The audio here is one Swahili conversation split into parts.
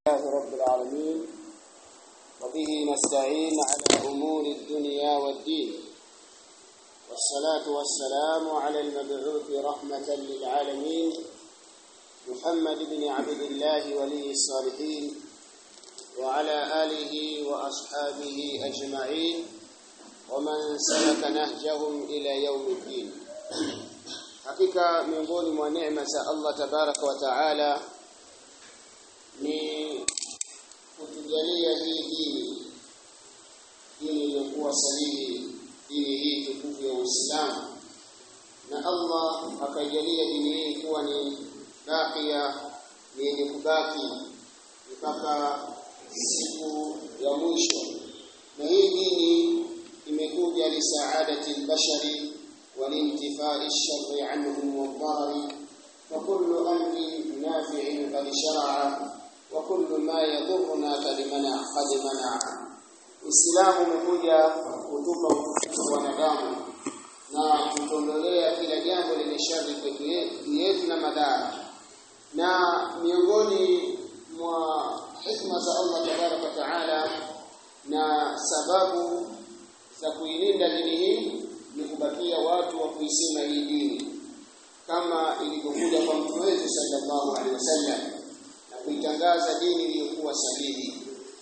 لله رب العالمين وبه نستعين على أمور الدنيا والدين والصلاة والسلام على المبعوث رحمة للعالمين محمد بن عبد الله ولي الصالحين وعلى آله وأصحابه أجمعين ومن سلك نهجهم إلى يوم الدين hakika miongoni mwa neema za Allah tabaraka wa taala ni kutujalia hii dini dini iliyokuwa sahihi dini hii tukufu ya Uislamu na Allah akaijalia dini hii kuwa ni bakia ni yenye kubaki mpaka siku ya mwisho na hii dini imekuja lisaadati albashari والانتفاء الشر عنهم والضرر وكل أمر نافع قد شرع وكل ما يضرنا قد منع قد منع Uislamu umekuja kutupa utukufu wa wanadamu na kutondolea kila jambo lenye shari pekee yetu na madhara. Na miongoni mwa hikma za Allah tabaraka wa taala na sababu za kuilinda dini hii ni kubakia watu wa kuisema hii dini kama ilivyokuja kwa mtume wetu sallallahu alaihi wasallam na kuitangaza dini iliyokuwa sahihi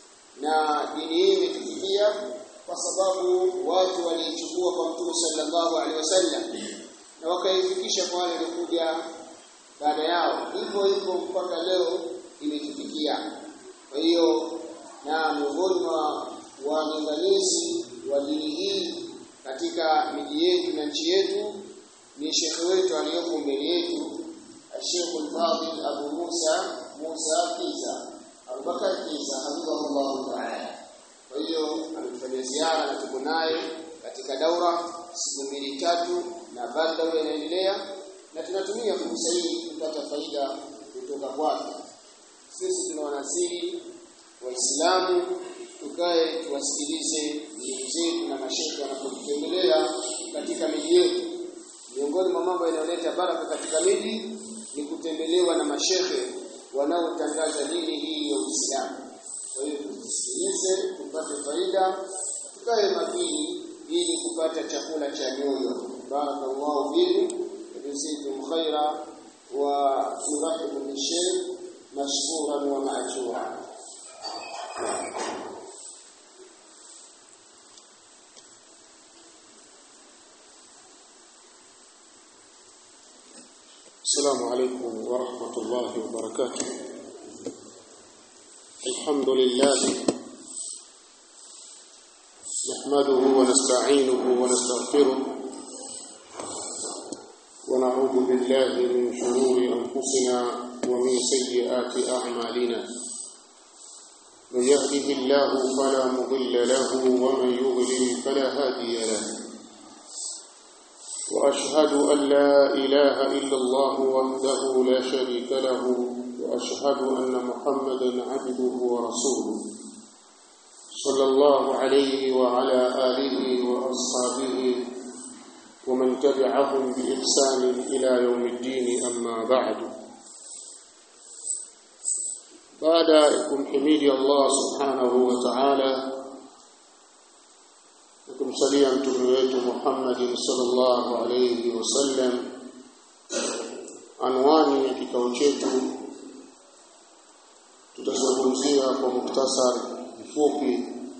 na dini hii imetufikia kwa sababu watu waliichukua kwa mtume sallallahu alaihi wasallam na wakaifikisha kwa wale waliokuja baada yao hivyo hivyo mpaka leo imetufikia kwa hiyo na miongoni mwa walinganizi wa dini hii katika miji yetu na nchi yetu ni shekhe wetu aliyoko mbele yetu Sheikh al-Fadil Abu Musa Musa Kiza Abubakar Kiza hafidhahullah ta'ala. Kwa hiyo amefanya ziara na tuko naye katika daura siku mbili tatu, na bado daura inaendelea na tunatumia fursa hii kupata faida kutoka kwake. Sisi tunawanasihi Waislamu tukae tuwasikilize ndugu zetu na mashehe wanapotutembelea katika miji yetu. Miongoni mwa mambo yanayoleta baraka katika miji ni kutembelewa na mashehe wanaotangaza dini hii ya Uislamu. Kwa hiyo tusikilize, tupate faida, tukae makini ili kupata chakula cha nyoyo. Barakallahu fikum jazakum khaira wa nurahibu bishaykh mashkuran wa ma'jura. السلام عليكم ورحمة الله وبركاته الحمد لله نحمده ونستعينه ونستغفره ونعوذ بالله من شرور أنفسنا ومن سيئات أعمالنا من يهده الله فلا مضل له ومن يضلل فلا هادي له واشهد ان لا اله الا الله وحده لا شريك له واشهد ان محمدا عبده ورسوله صلى الله عليه وعلى اله واصحابه ومن تبعهم باحسان الى يوم الدين اما بعد بعد kumhimidi Allah subhanahu wa ta'ala kumsalia mtume wetu Muhammad sallallahu alayhi wasallam anwani ya kikao chetu tutazungumzia kwa muktasar mfupi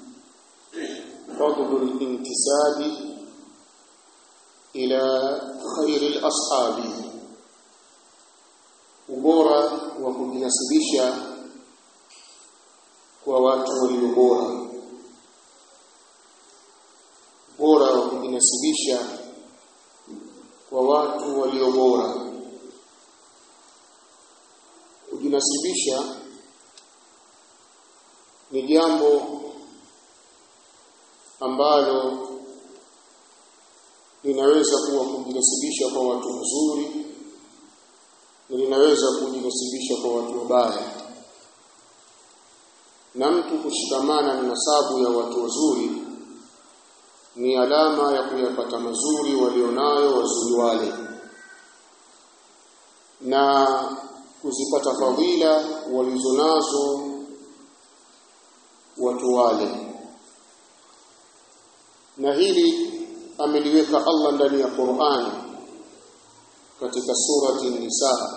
fadlul intisabi ila khairil ashabi ubora wa kujinasibisha kwa watu walio bora bora wa kujinasibisha kwa watu walio bora kujinasibisha ni jambo ambalo linaweza kuwa kujinasibisha kwa watu wazuri na linaweza kujinasibisha kwa watu wabaya na mtu kushikamana na nasabu ya watu wazuri ni alama ya kuyapata mazuri walionayo wazuri wale na kuzipata fadhila walizonazo watu wale na hili ameliweka Allah ndani ya Qur'ani katika surati Nisa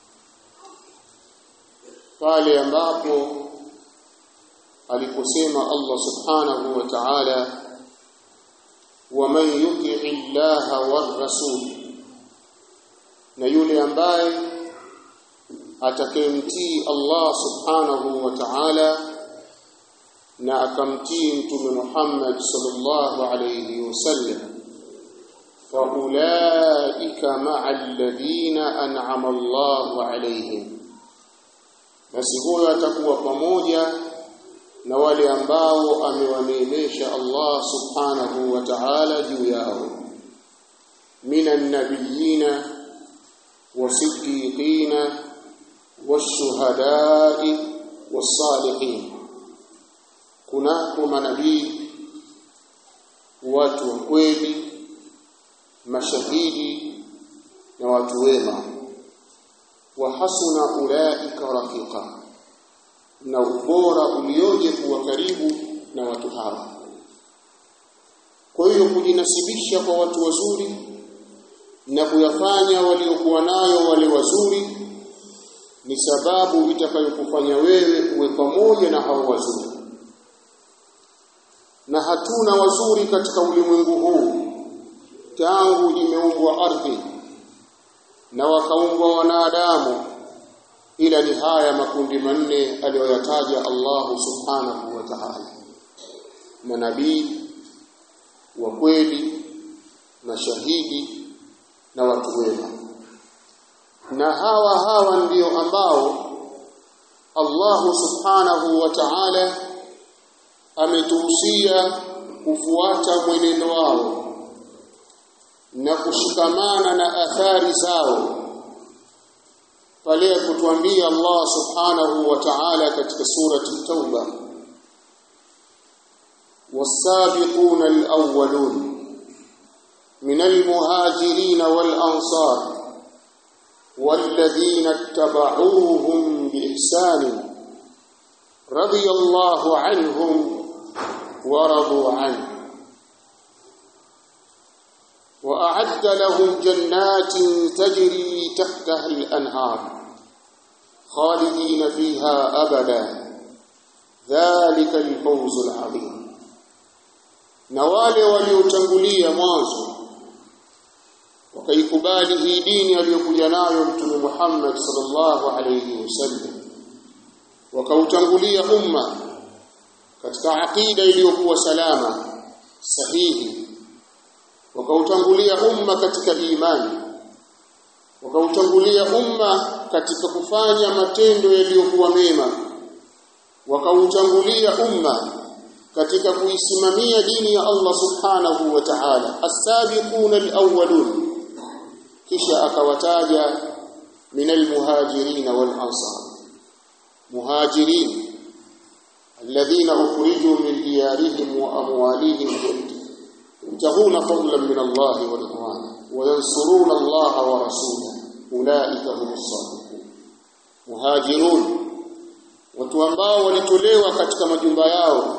pale ambapo aliposema Allah subhanahu wa ta'ala waman yuti'i llaha war rasul na yule ambaye atakayemtii Allah subhanahu wa ta'ala na akamtii mtume Muhammad sallallahu alayhi wasallam faulaika ma'a alladhina an'ama Allahu alayhim basi huyo atakuwa pamoja na wale ambao amewaneemesha Allah subhanahu wa ta'ala juu yao minan nabiyina wasiddiqina washuhada'i was-salihin kunako manabii watu wa kweli mashahidi na watu wema wa hasuna ulaika rafiqa na ubora ulioje kuwa karibu na watu hawa kwa hiyo kujinasibisha kwa watu wazuri na kuyafanya waliokuwa nayo wale wazuri ni sababu itakayokufanya wewe uwe pamoja na hao wazuri na hatuna wazuri katika ulimwengu huu tangu imeumbwa ardhi na wakaumbwa wanadamu ila ni haya makundi manne aliyoyataja Allah subhanahu wa ta'ala manabii wa kweli mashahidi na watu wema na hawa hawa ndio ambao Allah subhanahu wa ta'ala ametuhusia kufuata mwenendo wao na kushikamana na athari zao pale kutuambia Allah subhanahu wa ta'ala katika surati Tauba والسابقون الأولون من المهاجرين والأنصار والذين اتبعوهم بإحسان رضي الله عنهم ورضوا عنه وأعد لهم جنات تجري تحتها الأنهار خالدين فيها أبدا ذلك الفوز العظيم na wale waliotangulia mwanzo wakaikubali hii dini aliyokuja nayo mtume Muhammad sallallahu alayhi wasallam wakautangulia umma katika aqida iliyokuwa salama sahihi wakautangulia umma katika imani wakautangulia umma katika kufanya matendo yaliyokuwa mema wakautangulia umma katika kuisimamia dini ya Allah subhanahu wa ta'ala as-sabiquna al-awwalun kisha akawataja min al-muhajirin wal-ansar muhajirin alladhina ukhrijuu min diyarihim wa amwalihim يبتغون فضلا من الله ورضوانا وينصرون الله ورسوله أولئك هم الصادقون مهاجرون watu ambao walitolewa katika majumba yao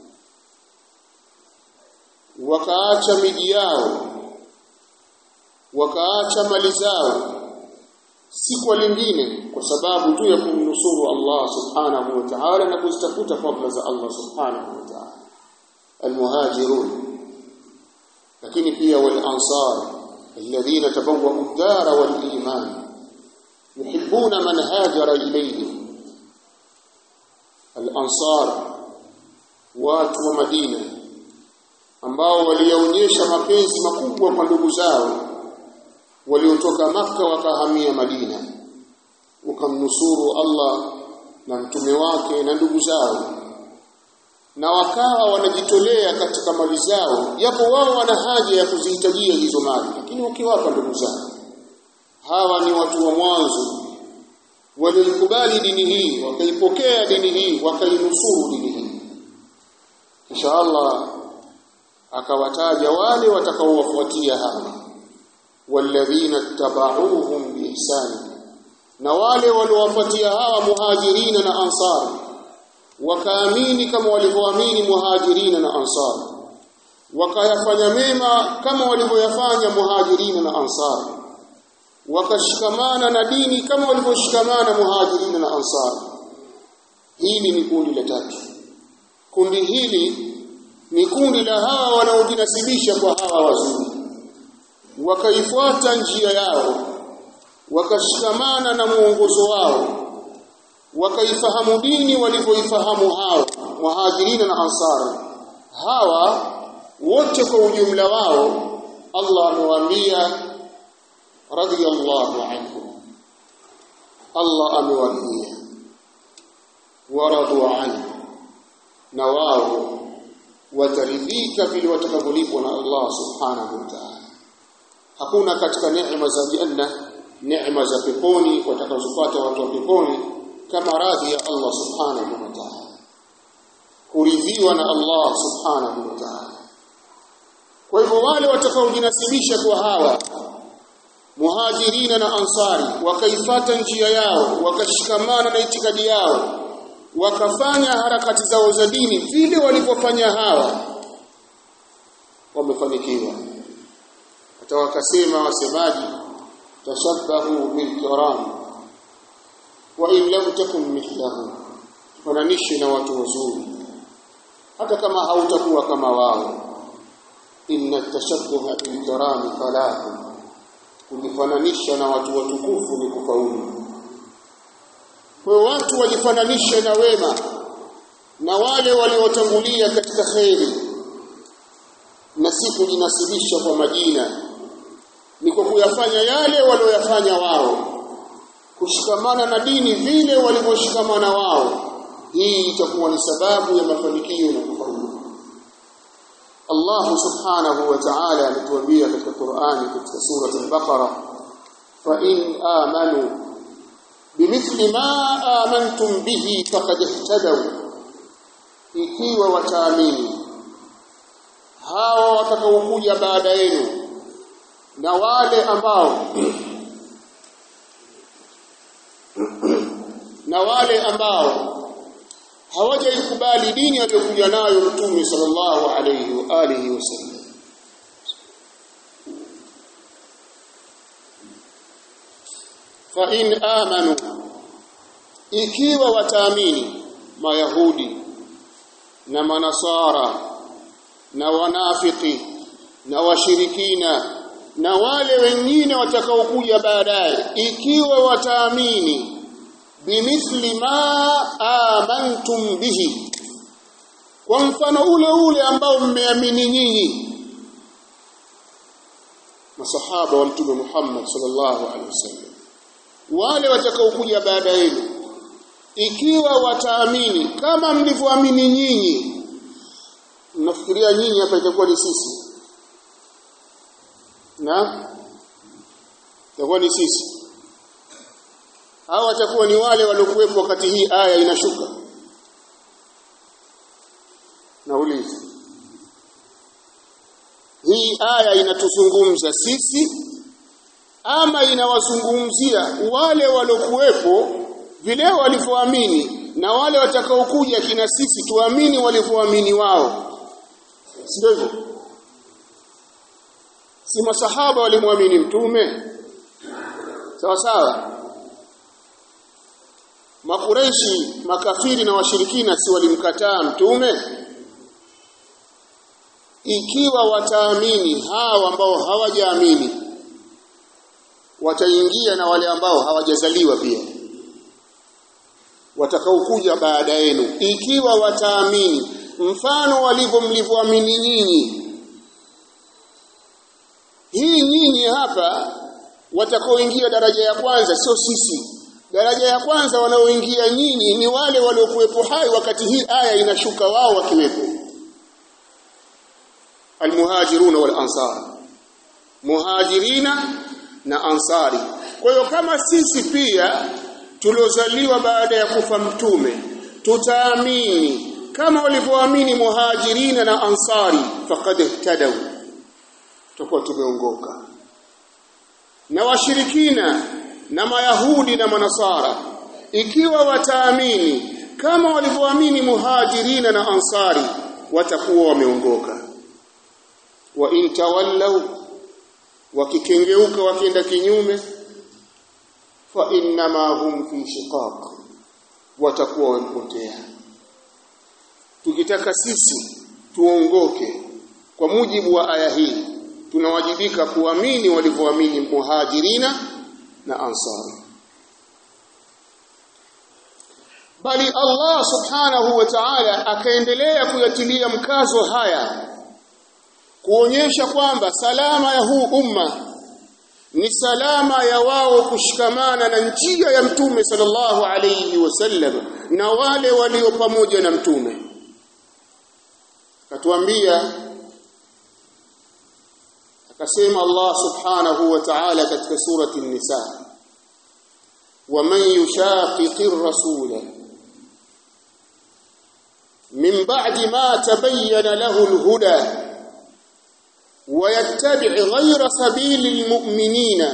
wakaacha miji yao wakaacha mali zao si kwa lingine kwa sababu tu ya kumnusuru Allah subhanahu wa ta'ala na kuzitafuta fadhila za Allah subhanahu wa ta'ala almuhajirun lakini pia wal ansar alladhina tabawwa'u ad-dara wal iman yuhibbuna man hajara ilayhim al ansar watu wa Madina ambao walionyesha mapenzi makubwa kwa ndugu zao waliotoka maka wakahamia Madina wakamnusuru Allah na mtume wake na ndugu zao na wakawa wanajitolea katika mali zao japo wao wana haja ya kuzihitajia hizo mali lakini wakiwapa ndugu zao hawa ni watu wa mwanzo walikubali dini hii wakaipokea dini hii wakainusuru dini hii kisha Allah akawataja wale watakaowafuatia hawa walladhina tabauhum biihsani na wale waliowafuatia hawa muhajirina na ansar wakaamini kama walivyoamini muhajirina na ansari wakayafanya mema kama walivyoyafanya muhajirina na ansari wakashikamana na dini kama walivyoshikamana muhajirina na ansari hili ni kundi la tatu kundi hili ni kundi la hawa wanaojinasibisha kwa hawa wazuri wakaifuata njia yao wakashikamana na muongozo wao wakaifahamu dini walivyoifahamu hao muhajirina na ansari hawa wote kwa ujumla wao Allah amewaambia radiyallahu anhum Allah amewaambia waradu anhu na wao wataridhika vile watakavyolipwa na Allah subhanahu wa ta'ala hakuna katika neema za janna neema za peponi watakazopata watu wa peponi kama radhi ya Allah subhanahu wa ta'ala kuridhiwa na Allah subhanahu wa ta'ala kwa hivyo wale watakaojinasibisha kwa hawa muhajirina na ansari wakaifata njia yao wakashikamana na itikadi yao wakafanya harakati zao za dini vile walivyofanya hawa wamefanikiwa hata wakasema wasemaji tashabbahu bilkiram wa in lam takun mithlahum fananishe na watu wazuri hata kama hautakuwa kama wao inna tashabbuha bilkiram falahu kujifananisha na watu watukufu ni kufaulu kwa watu wajifananishe na wema na wale waliotangulia katika kheri na si kujinasibisha kwa majina ni kwa kuyafanya yale walioyafanya wao kushikamana na dini vile walivyoshikamana wao hii itakuwa ni sababu ya mafanikio na kufaulu Allah subhanahu wa ta'ala alituambia katika Qur'ani katika sura al-Baqara fa in amanu bimithli ma amantum bihi faqad ihtadaw ikiwa wataamini hao watakaokuja baada yenu na wale ambao na wale ambao hawajaikubali dini aliyokuja nayo Mtume sallallahu alayhi wa alihi wasallam fa in amanu ikiwa wataamini mayahudi na manasara na wanafiki na washirikina na wale wengine watakaokuja baadaye ikiwa wataamini bimithli ma amantum bihi kwa mfano ule ule ambao mmeamini nyinyi masahaba wa mtume Muhammad sallallahu alaihi wasallam wale watakaokuja baada yenu ikiwa wataamini kama mlivyoamini nyinyi mnafikiria nyinyi hapa itakuwa ni sisi na itakuwa ni sisi hao watakuwa ni wale waliokuwepo wakati hii aya inashuka nauliza hii aya inatuzungumza sisi ama inawazungumzia wale waliokuwepo vile walivyoamini na wale watakaokuja kina sisi tuamini walivyoamini wao sio hivyo si masahaba walimwamini mtume sawa sawa makureishi makafiri na washirikina si walimkataa mtume ikiwa wataamini hao ambao hawajaamini wataingia na wale ambao hawajazaliwa pia watakaokuja baada yenu ikiwa wataamini mfano walivyo mlivyoamini nyinyi hii nyinyi hapa watakaoingia daraja ya kwanza sio sisi daraja ya kwanza wanaoingia nyinyi ni wale waliokuwepo hai wakati hii aya inashuka wao wakiwepo almuhajiruna wal ansar muhajirina na ansari kwa hiyo kama sisi pia tuliozaliwa baada ya kufa mtume tutaamini kama walivyoamini muhajirina na ansari faqad ihtadaw tutakuwa tumeongoka na washirikina na mayahudi na manasara ikiwa wataamini kama walivyoamini muhajirina na ansari watakuwa wameongoka wa in tawallau wakikengeuka wakienda kinyume fa innama hum fi shiqaq watakuwa wamepotea tukitaka sisi tuongoke kwa mujibu wa aya hii tunawajibika kuamini walivyoamini muhajirina na ansari bali Allah subhanahu wa ta'ala akaendelea kuyatilia mkazo haya kuonyesha kwamba salama ya huu umma ni salama ya wao kushikamana na njia ya mtume sallallahu alayhi wasallam na wale walio pamoja na mtume katuambia akasema Allah subhanahu wa ta'ala katika surati an-nisa ومن يشاقق الرسول من بعد ما تبين له الهدى ويتبع غير سبيل المؤمنين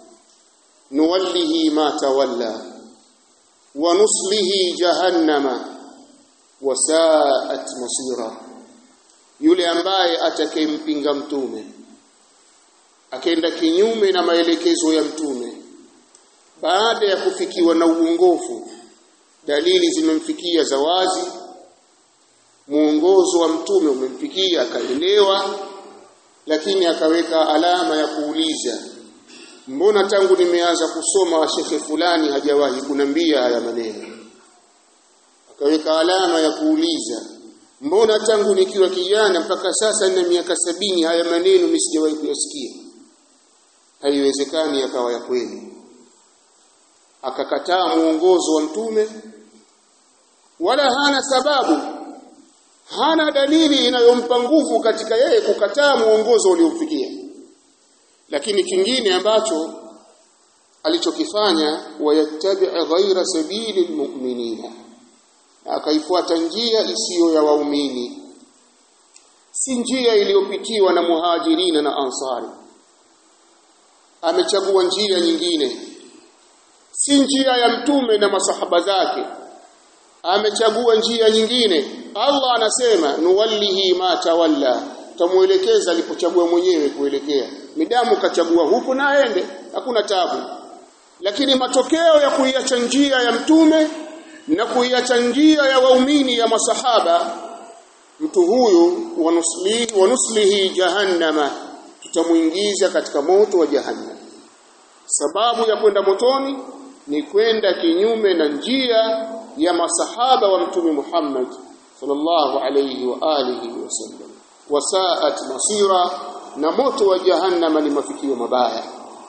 نوله ما تولى ونصله جهنم وساءت مصيرا yule ambaye atakayempinga mtume akaenda kinyume na maelekezo ya mtume baada ya kufikiwa na uongofu dalili zimemfikia za wazi muongozo wa mtume umemfikia akaelewa lakini akaweka alama ya kuuliza mbona tangu nimeanza kusoma wa shekhe fulani hajawahi kunambia haya maneno akaweka alama ya kuuliza mbona tangu nikiwa kijana mpaka sasa nina miaka sabini haya maneno mimi sijawahi kuyasikia haiwezekani yakawa ya kweli akakataa muongozo wa mtume wala hana sababu hana dalili inayompa nguvu katika yeye kukataa muongozo uliomfikia lakini kingine ambacho alichokifanya wayattabi' ghaira sabili almu'minina akaifuata njia isiyo ya waumini si njia iliyopitiwa na muhajirina na ansari amechagua njia nyingine si njia ya mtume na masahaba zake amechagua njia nyingine Allah anasema nuwallihi ma tawalla tamuelekeza alipochagua mwenyewe kuelekea midamu kachagua huku na aende hakuna tabu lakini matokeo ya kuiacha njia ya mtume na kuiacha njia ya waumini ya masahaba mtu huyu wanuslihi, wanuslihi jahannama tutamuingiza katika moto wa jahannam sababu ya kwenda motoni ni kwenda kinyume na njia ya masahaba wa mtume Muhammad sallallahu alayhi wa alihi wasallam wasaat masira na moto wa jahannama ni mafikio mabaya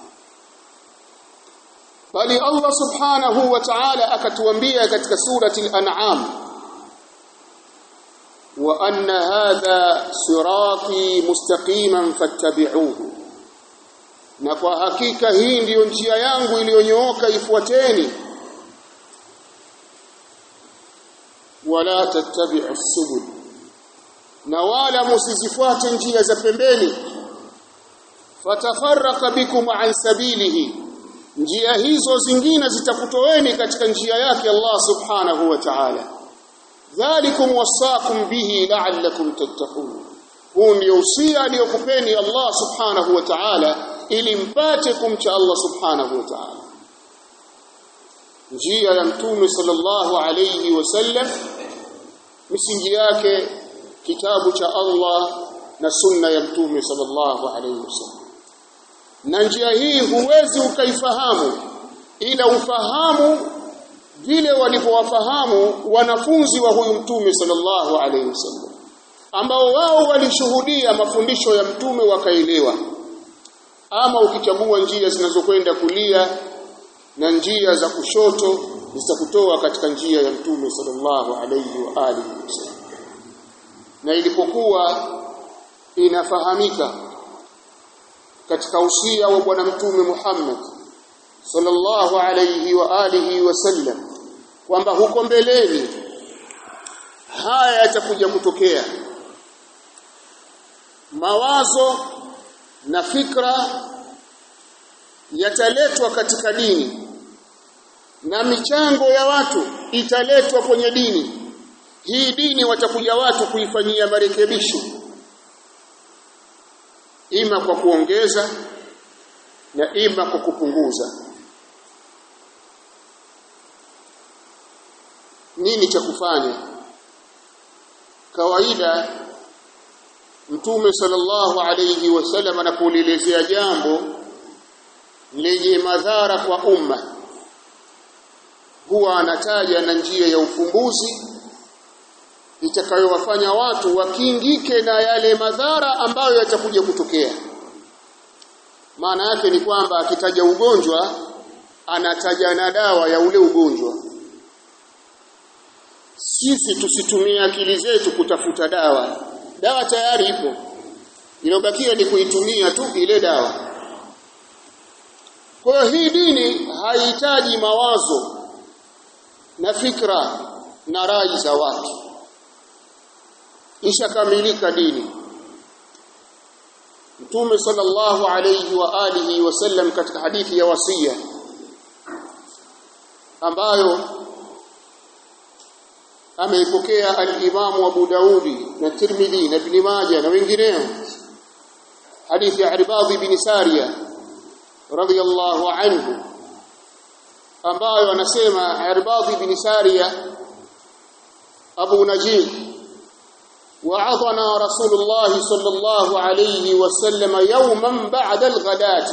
bali Allah subhanahu wa ta'ala akatuambia katika surati al-an'am wa anna hadha sirati mustaqiman fattabi'uhu na kwa hakika hii ndiyo njia yangu iliyonyooka ifuateni wala tattabi'u subul na wala msizifuate njia za pembeni fatafarraqa bikum an sabilihi njia hizo zingine zitakutoeni katika njia yake Allah subhanahu wa ta'ala dhalikum wasaakum bihi la'allakum tattaqun huu ndio usia aliyokupeni Allah subhanahu wa ta'ala ili mpate kumcha Allah subhanahu wa ta'ala njia ya mtume sallallahu alayhi wasallam misingi yake kitabu cha Allah na sunna ya mtume sallallahu alayhi wasallam na njia hii huwezi ukaifahamu ila ufahamu vile walivyowafahamu wanafunzi wa huyu mtume sallallahu alayhi wasallam ambao wao walishuhudia mafundisho ya mtume wakaelewa ama ukichagua njia zinazokwenda kulia na njia za kushoto zitakutoa katika njia ya mtume sallallahu alayhi wa alihi wasallam na ilipokuwa inafahamika katika usia wa bwana mtume Muhammad sallallahu alayhi wa alihi wasallam kwamba huko mbeleni haya yatakuja kutokea mawazo na fikra yataletwa katika dini na michango ya watu italetwa kwenye dini hii dini watakuja watu kuifanyia marekebisho ima kwa kuongeza na ima kwa kupunguza nini cha kufanya kawaida mtume sallallahu alayhi wasallam anapolielezea jambo lenye madhara kwa umma huwa anataja na njia ya ufumbuzi itakayowafanya watu wakingike na yale madhara ambayo yatakuja kutokea maana yake ni kwamba akitaja ugonjwa anataja na dawa ya ule ugonjwa sisi tusitumie akili zetu kutafuta dawa dawa tayari ipo iliyobakia ni kuitumia tu ile dawa kwa hiyo hii dini haihitaji mawazo na fikra na rai za watu ishakamilika dini Mtume sallallahu alayhi wa alihi wasallam katika hadithi ya wasia ambayo ameipokea al-Imam Abu Daudi na Tirmidhi na Ibn Majah na wengineo hadithi ya Irbad ibn Sariya radiyallahu anhu ambayo anasema Irbad ibn Sariya Abu Najih وعظنا رسول الله صلى الله عليه وسلم يوما بعد الغداة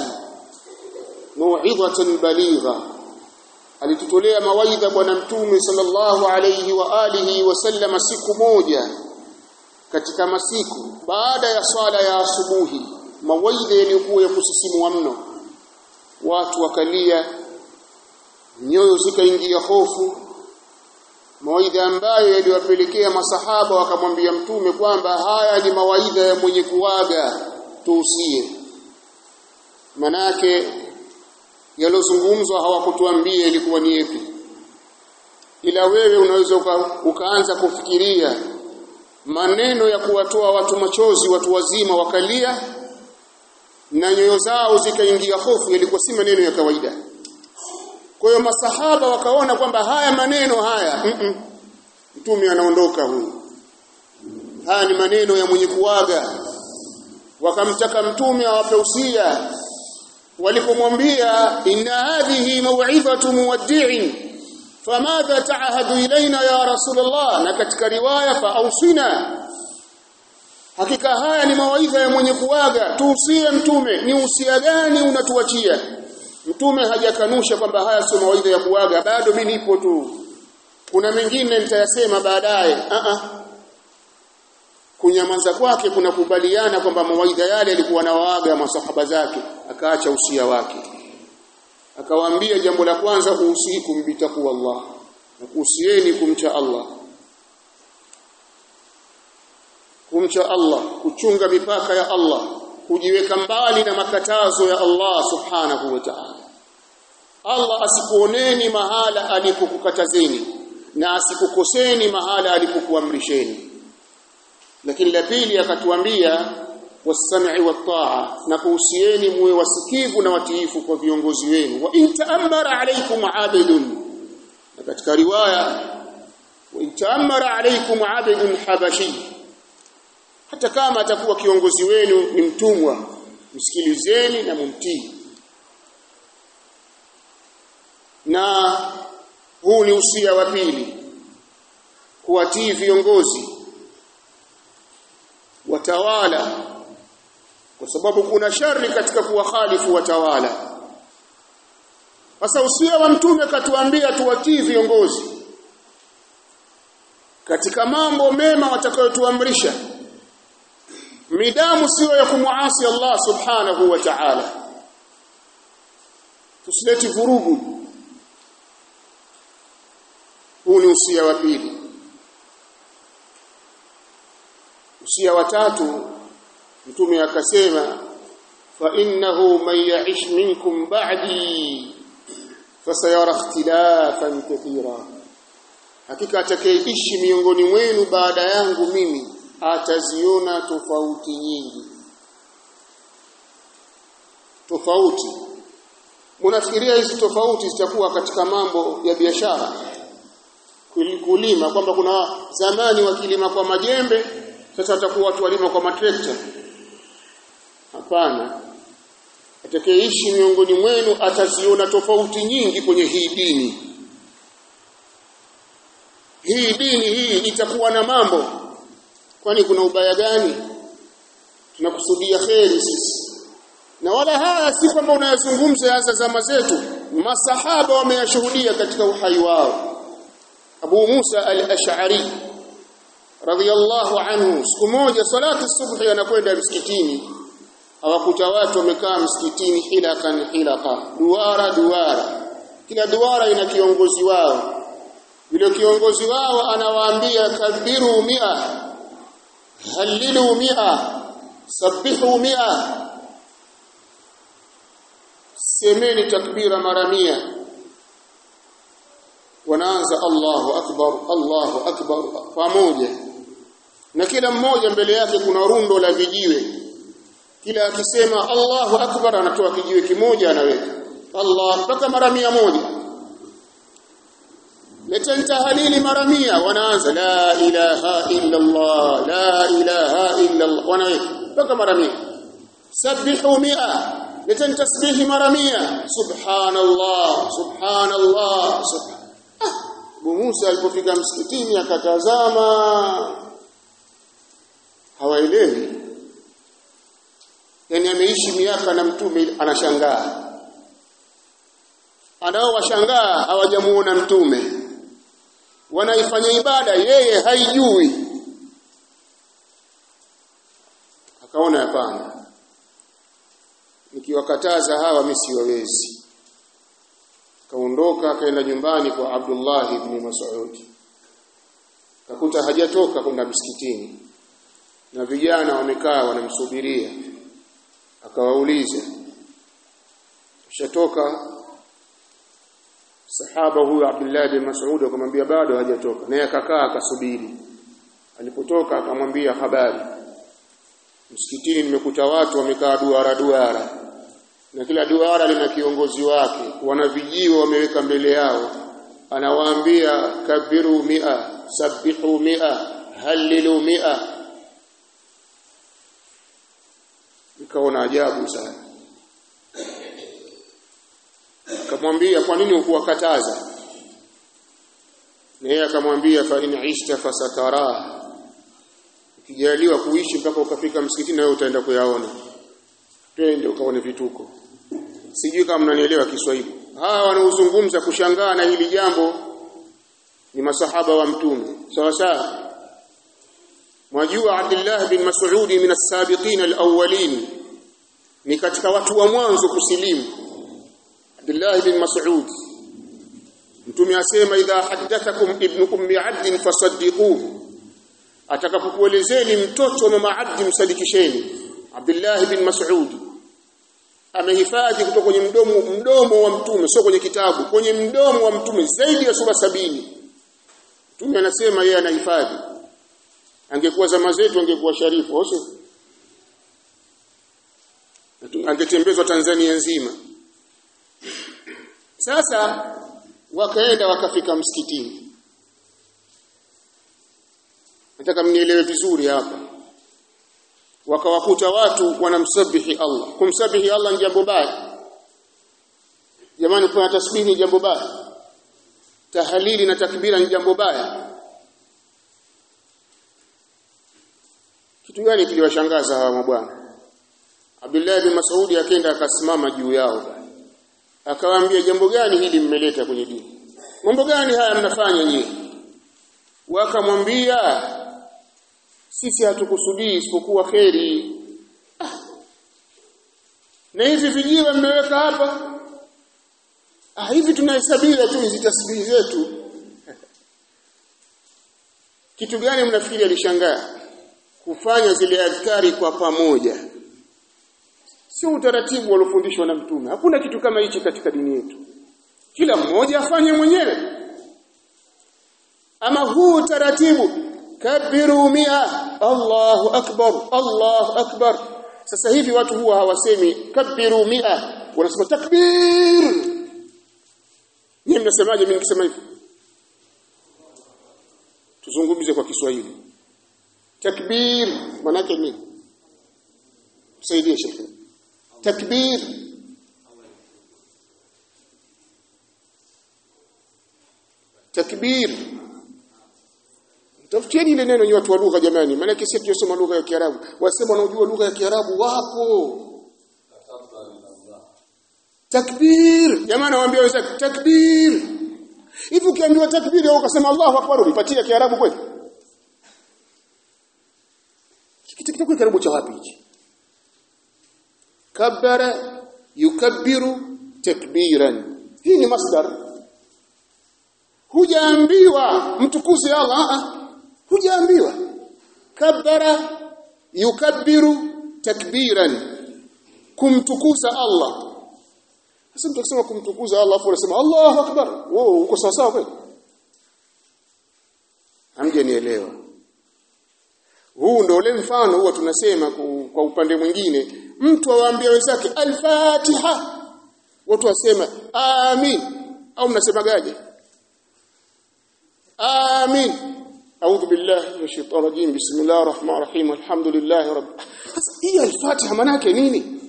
موعظة بليغة alitutolea mawaidha bwana mtume sallallahu alayhi wa alihi wasallam siku moja katika masiku baada ya swala ya asubuhi mawaidha yaliyokuwa ya kusisimua mno watu wakalia nyoyo zikaingia hofu mawaidha ambayo yaliwapelekea masahaba wakamwambia mtume kwamba haya ni mawaidha ya mwenye kuaga tuusie manake yalozungumzwa hawakutuambia ilikuwa ni yapi ila wewe unaweza uka, ukaanza kufikiria maneno ya kuwatoa watu machozi watu wazima wakalia na nyoyo zao zikaingia hofu yalikuwa si maneno ya kawaida kwa hiyo masahaba wakaona kwamba haya maneno haya mm -mm. mtume anaondoka huyu haya ni maneno ya mwenye kuaga wakamtaka mtume awape usia walipomwambia inna hadhihi maw'izatu muwaddi'in famadha ta'ahadu ilaina ya rasulullah na katika riwaya fa ausina hakika haya ni mawaidha ya mwenye kuaga tuusie mtume ni usia gani unatuachia mtume hajakanusha kwamba haya sio mawaidha ya kuaga bado mimi nipo tu kuna mengine nitayasema baadaye a a kunyamaza kwake kunakubaliana kwamba mawaidha yale alikuwa nawaaga masahaba zake akaacha usia wake akawaambia jambo la kwanza usikum bitaku Allah na kuhusieni kumcha Allah kumcha Allah kuchunga mipaka ya Allah kujiweka mbali na makatazo ya Allah subhanahu wa ta'ala Allah asikuoneni mahala alipokukatazeni na asikukoseni mahala alipokuamrisheni lakini la pili akatuambia wasam'i wat-ta'a na kuhusieni muwe wasikivu na watiifu kwa viongozi wenu wa in ta'ammara alaykum 'abidun na katika riwaya wa in ta'ammara alaykum 'abidun habashi hata kama atakuwa kiongozi wenu ni mtumwa msikilizeni na mumtii na huu ni usia wa pili kuwatii viongozi watawala kwa sababu kuna shari katika kuwakhalifu watawala sasa usia wa mtume katuambia tuwatii viongozi katika mambo mema watakayotuamrisha midamu sio ya kumuasi Allah subhanahu wa ta'ala tusileti vurugu huu ni usia wa pili usia wa tatu mtume akasema fa innahu man ya'ish minkum ba'di fasayara ikhtilafan kathira hakika atakayeishi miongoni mwenu baada yangu mimi ataziona tofauti nyingi tofauti Munafikiria hizi tofauti zitakuwa katika mambo ya biashara kulima kwamba kuna zamani wakilima kwa majembe sasa watakuwa watu walima kwa matrekta hapana atakayeishi miongoni mwenu ataziona tofauti nyingi kwenye hii dini hii dini hii itakuwa na mambo kwani kuna ubaya gani tunakusudia kheri sisi na wala haya si kwamba unayazungumza hasa zama zetu masahaba wameyashuhudia katika uhai wao Abu Musa al-Ash'ari radhiyallahu anhu siku moja salatu subhi anakwenda msikitini hawakuta watu wamekaa msikitini hilakan hilaka duara duara kila duara ina kiongozi wao yule kiongozi wao anawaambia kabiru mia halilu mia sabihu mia semeni takbira mara mia wanaanza Allahu akbar Allahu akbar pamoja na kila mmoja mbele yake kuna rundo la vijiwe kila akisema Allahu akbar anatoa kijiwe kimoja anaweka Allah mpaka mara mia moja leteni tahalili mara mia wanaanza la ilaha illa Allah la ilaha illa Allah wanaweka mpaka mara mia sabihu mia leteni tasbihi mara mia subhanallah subhanallah subhan Abu Musa alipofika msikitini akatazama hawaelewi yani ameishi miaka na mtume anashangaa anao washangaa hawajamuona mtume wanaifanya ibada yeye haijui akaona hapana nikiwakataza hawa mimi siwawezi kaondoka akaenda nyumbani kwa Abdullah ibn Mas'ud kakuta hajatoka kwenda msikitini na vijana wamekaa wanamsubiria akawauliza shatoka sahaba huyu Abdullah bin Mas'ud akamwambia bado hajatoka naye akakaa akasubiri alipotoka akamwambia habari msikitini nimekuta watu wamekaa duara duara na kila duara lina kiongozi wake wana vijiwe wameweka mbele yao anawaambia kabiru mia sabihu mia halilu mia ikaona ajabu sana akamwambia kwa nini ukuwakataza na yeye akamwambia fa in ishta fasatara ukijaliwa kuishi mpaka ukafika msikitini na wewe utaenda kuyaona twende ukaone vituko sijui kama mnanielewa Kiswahili hawa wanaozungumza kushangaa na hili jambo ni masahaba wa mtume sawa sawa mwajua Abdullah bin Mas'ud min as-sabiqin al-awwalin ni katika watu wa mwanzo kusilimu Abdullah bin Mas'ud mtume asema idha haddathakum ibnu ummi 'abd fasaddiquhu atakapokuelezeni mtoto wa mama 'abd msadikisheni Abdullah bin Mas'ud amehifadhi kutoka kwenye mdomo mdomo wa mtume sio kwenye kitabu kwenye mdomo wa mtume zaidi ya sura sabini mtume anasema yeye anahifadhi angekuwa zama zetu angekuwa sharifu sio angetembezwa Tanzania nzima sasa wakaenda wakafika msikitini nataka mnielewe vizuri hapa wakawakuta watu wanamsabihi Allah kumsabihi Allah ni jambo baya jamani kuna tasbihi ni jambo baya tahalili na takbira ni jambo baya kitu gani kiliwashangaza hawa mabwana Abdullah bin Mas'ud akaenda akasimama juu yao akawaambia jambo gani hili mmeleta kwenye dini mambo gani haya mnafanya nyinyi wakamwambia sisi hatukusudii isipokuwa kheri ah. na hivi vijiwe mmeweka hapa ah hivi tunahesabia tu hizi tasbihi zetu kitu gani mnafikiri alishangaa kufanya zile adhkari kwa pamoja sio utaratibu waliofundishwa na mtume hakuna kitu kama hichi katika dini yetu kila mmoja afanye mwenyewe ama huu utaratibu kabiru mia Allahu akbar Allahu akbar sasa hivi watu huwa hawasemi kabiru mia wanasema takbir nyinyi mnasemaje mimi nikisema hivi tuzungumze kwa Kiswahili takbir maana yake nini tusaidie shekhe takbir takbir tafutieni ile neno ni watu wa lugha jamani maana yake sisi tunasoma lugha ya Kiarabu wasema wanaojua lugha ya Kiarabu wapo takbir jamani nawaambia wenzake takbir hivi ukiambiwa takbir au ukasema Allahu akbar ulipatia Kiarabu kweli kitu kitakuwa karibu cha wapi hichi kabbara yukabbiru takbiran hii ni masdar hujaambiwa mtukuze Allah a hujaambiwa kabbara yukabbiru takbiran kumtukuza Allah sasa mtu akisema kumtukuza Allah afu anasema Allahu akbar wewe uko sawa sawa kweli hamjanielewa huu ndio ule mfano huwa tunasema kwa upande mwingine mtu awaambia wenzake al-Fatiha watu wasema amin au mnasemagaje amin a'udhu billahi minash shaitani rajim bismillahir rahmanir rahim alhamdulillahi rabb hii al-Fatiha maana yake nini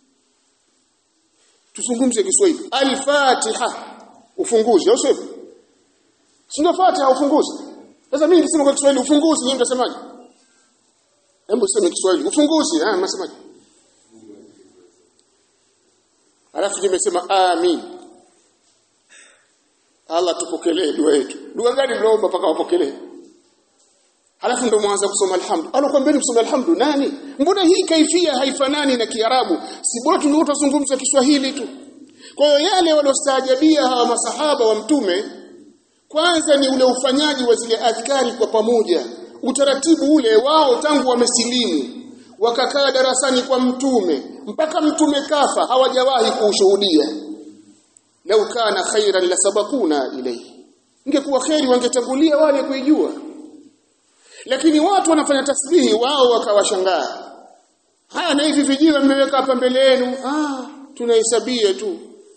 tuzungumze Kiswahili al-Fatiha ufunguzi au sivyo sio Fatiha ufunguzi sasa mimi nikisema kwa Kiswahili ufunguzi nyinyi mtasemaje hebu sema Kiswahili ufunguzi ah mnasemaje alafu nimesema amin Allah tupokelee dua yetu dua gani mnaomba mpaka wapokelee Halafu ndo mwanza kusoma alhamdu. Alokuambia kusoma alhamdu nani? Mbona hii kaifia haifanani na Kiarabu? Si bora tunazungumza Kiswahili tu. Kwa hiyo yale waliostaajabia hawa masahaba wa mtume kwanza ni ule ufanyaji wa zile adhkari kwa pamoja. Utaratibu ule wao tangu wamesilimu wakakaa darasani kwa mtume mpaka mtume kafa hawajawahi kuushuhudia. Lau kana khairan la sabakuna ilayhi. Ingekuwa khairi wangetangulia wale kuijua lakini watu wanafanya tasbihi wao wakawashangaa haya na hivi vijiwe mmeweka hapa mbele yenu ah tunahesabia tu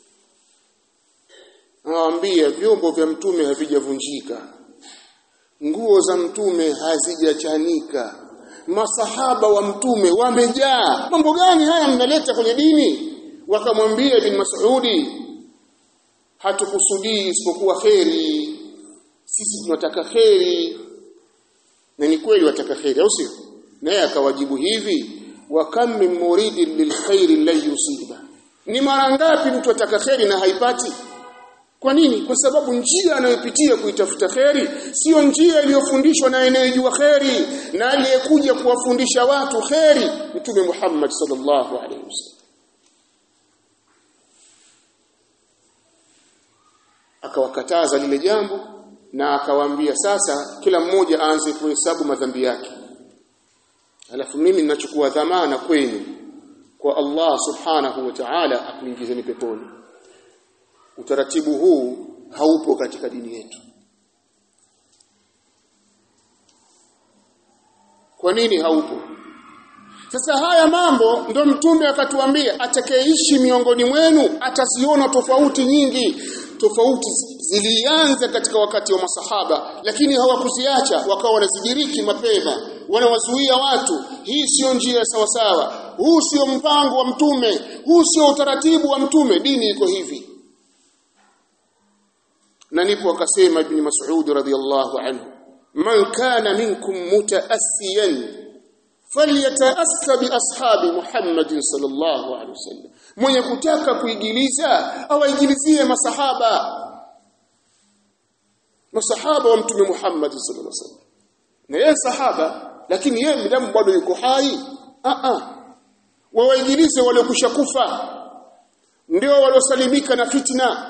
nawaambia vyombo vya mtume havijavunjika nguo za mtume hazijachanika masahaba wa mtume wamejaa mambo gani haya mnaleta kwenye dini wakamwambia bin Mas'udi hatukusudii isipokuwa kheri sisi tunataka kheri na ni kweli wataka khairi au sio naye akawajibu hivi wa kam min muridin lilkhairi la yusiba ni mara ngapi mtu ataka khairi na haipati kwa nini kwa sababu njia anayopitia kuitafuta khairi sio njia iliyofundishwa na anayejua khairi na aliyekuja kuwafundisha watu khairi mtume Muhammad sallallahu alaihi wasallam akawakataza lile jambo na akawaambia sasa kila mmoja aanze kuhesabu madhambi yake alafu mimi ninachukua dhamana kwenu kwa Allah subhanahu wa ta'ala akuingizeni peponi utaratibu huu haupo katika dini yetu kwa nini haupo sasa haya mambo ndo mtume akatuambia atakayeishi miongoni mwenu ataziona tofauti nyingi tofauti zilianza katika wakati wa masahaba lakini hawakuziacha wakawa wanazidiriki mapema wanawazuia watu hii sio njia sawa sawa huu sio mpango wa mtume huu sio utaratibu wa mtume dini iko hivi na nipo akasema ibn Mas'ud radhiyallahu anhu man kana minkum mutaassiyan falyataassa bi ashabi Muhammadin sallallahu alaihi wasallam mwenye kutaka kuigiliza awaigilizie masahaba masahaba wa mtume Muhammad sallallahu alaihi wasallam na yeye sahaba lakini yeye midamu bado yuko hai a a wawaigilize waliokusha kufa ndio waliosalimika na fitna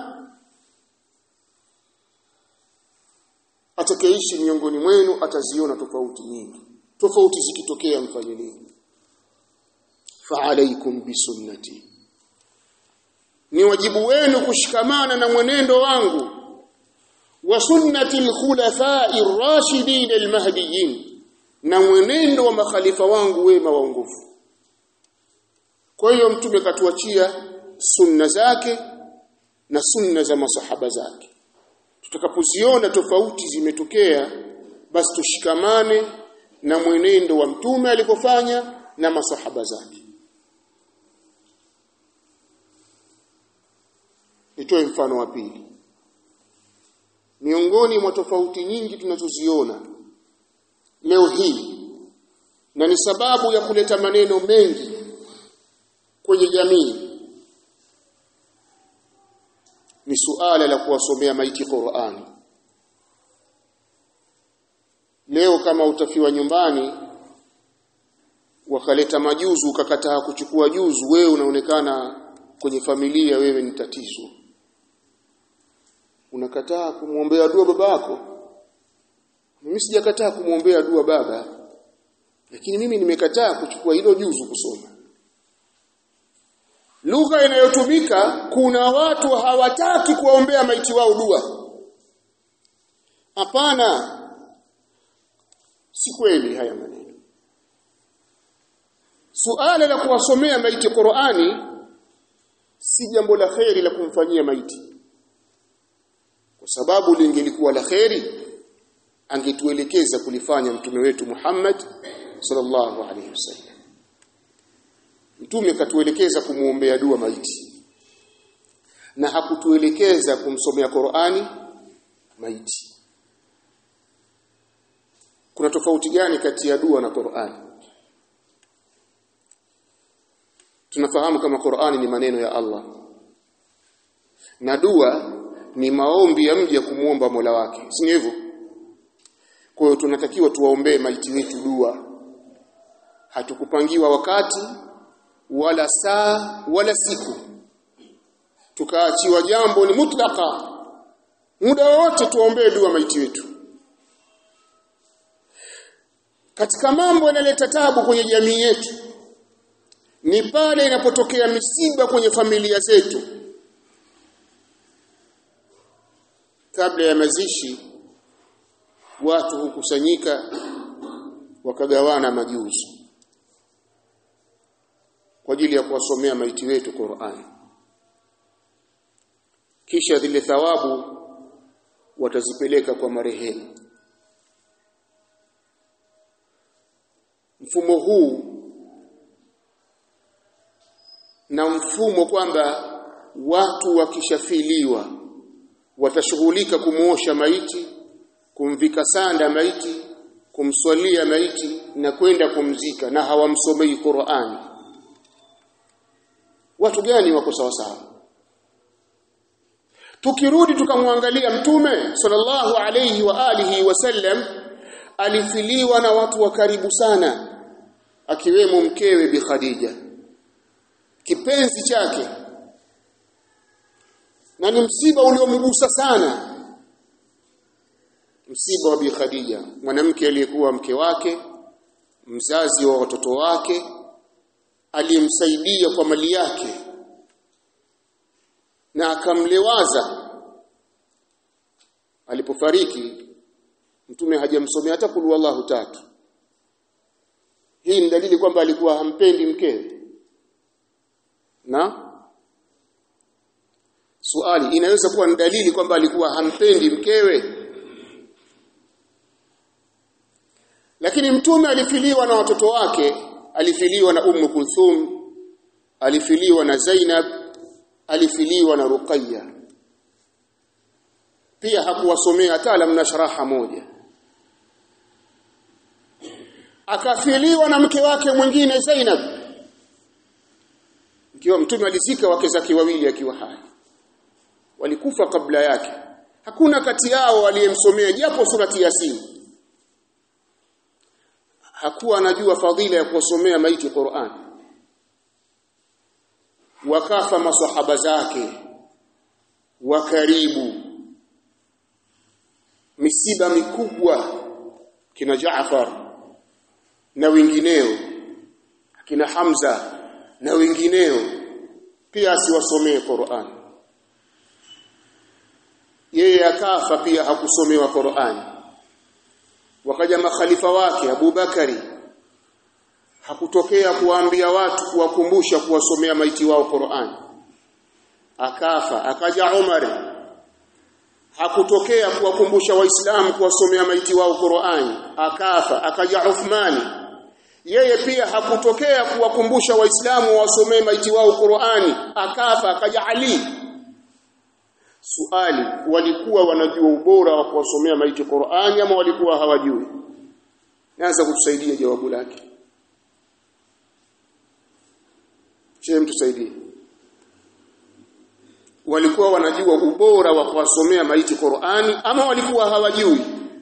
atakayeishi miongoni mwenu ataziona tofauti nyingi tofauti zikitokea mfanye nini fa alaikum bisunnati ni wajibu wenu kushikamana na mwenendo wangu wa sunnati al-khulafa'i ar-rashidin al-mahdiyyin na mwenendo wa makhalifa wangu wema waongofu kwa hiyo mtume katuachia sunna zake na sunna za masahaba zake tutakapoziona tofauti zimetokea basi tushikamane na mwenendo wa mtume alikofanya na masahaba zake nitoe mfano wa pili miongoni mwa tofauti nyingi tunazoziona leo hii na ni sababu ya kuleta maneno mengi kwenye jamii ni suala la kuwasomea maiti Qur'ani leo kama utafiwa nyumbani wakaleta majuzu ukakataa kuchukua juzu wewe unaonekana kwenye familia wewe ni tatizo unakataa kumwombea dua baba yako mimi sijakataa kumwombea dua baba lakini mimi nimekataa kuchukua hilo juzu kusoma lugha inayotumika kuna watu hawataki kuwaombea maiti wao dua hapana si kweli haya maneno suala la kuwasomea maiti Qur'ani si jambo la kheri la kumfanyia maiti kwa sababu lingelikuwa la kheri angetuelekeza kulifanya mtume wetu Muhammad sallallahu alaihi wasallam mtume katuelekeza kumuombea dua maiti na hakutuelekeza kumsomea Qur'ani maiti kuna tofauti gani kati ya dua na Qur'ani tunafahamu kama Qur'ani ni maneno ya Allah na dua ni maombi ya mja kumuomba Mola wake si hivyo kwa hiyo tunatakiwa tuwaombee maiti wetu dua hatukupangiwa wakati wala saa wala siku tukaachiwa jambo ni mutlaka muda wote tuombee dua maiti wetu katika mambo yanaleta tabu kwenye jamii yetu ni pale inapotokea misiba kwenye familia zetu kabla ya mazishi watu hukusanyika wakagawana majuzi kwa ajili ya kuwasomea maiti wetu Qur'an kisha zile thawabu watazipeleka kwa marehemu mfumo huu na mfumo kwamba watu wakishafiliwa watashughulika kumuosha maiti kumvika sanda maiti kumswalia maiti na kwenda kumzika na hawamsomei Qur'ani watu gani wako sawa sawa tukirudi tukamwangalia mtume sallallahu alayhi wa alihi wasallam alifiliwa na watu wa karibu sana akiwemo mkewe bi Khadija kipenzi chake na ni msiba uliomgusa sana msiba wa bi Khadija mwanamke aliyekuwa mke wake mzazi wa watoto wake aliyemsaidia kwa mali yake na akamlewaza alipofariki mtume hajamsomea hata kulu wallahu tatu hii ni dalili kwamba alikuwa hampendi mkewe na swali inaweza kuwa ni dalili kwamba alikuwa hampendi mkewe lakini mtume alifiliwa na watoto wake alifiliwa na ummu kulthum alifiliwa na zainab alifiliwa na ruqayya pia hakuwasomea hata lamna sharaha moja akafiliwa na mke wake mwingine Zainab ikiwa mtume alizika wake zake wawili akiwa hai walikufa kabla yake hakuna kati yao aliyemsomea japo surati yasin hakuwa anajua fadhila ya kuwasomea maiti Qur'an wakafa masahaba zake wa karibu misiba mikubwa kina Jaafar na wengineo kina Hamza na wengineo pia asiwasomee Qur'an yeye akafa pia hakusomewa Qur'an wakaja makhalifa wake Abu Bakari hakutokea kuwaambia watu kuwakumbusha kuwasomea maiti wao Qur'an akafa akaja Umar hakutokea kuwakumbusha waislamu kuwasomea maiti wao Qur'ani akafa akaja Uthmani yeye pia hakutokea kuwakumbusha waislamu wasomee maiti wao Qur'ani akafa akaja Ali Suali walikuwa wanajua ubora wa kuwasomea maiti Qur'ani ama walikuwa hawajui Naanza kutusaidia jawabu lake Je mtusaidie walikuwa wanajua ubora wa kuwasomea maiti Qur'ani ama walikuwa hawajui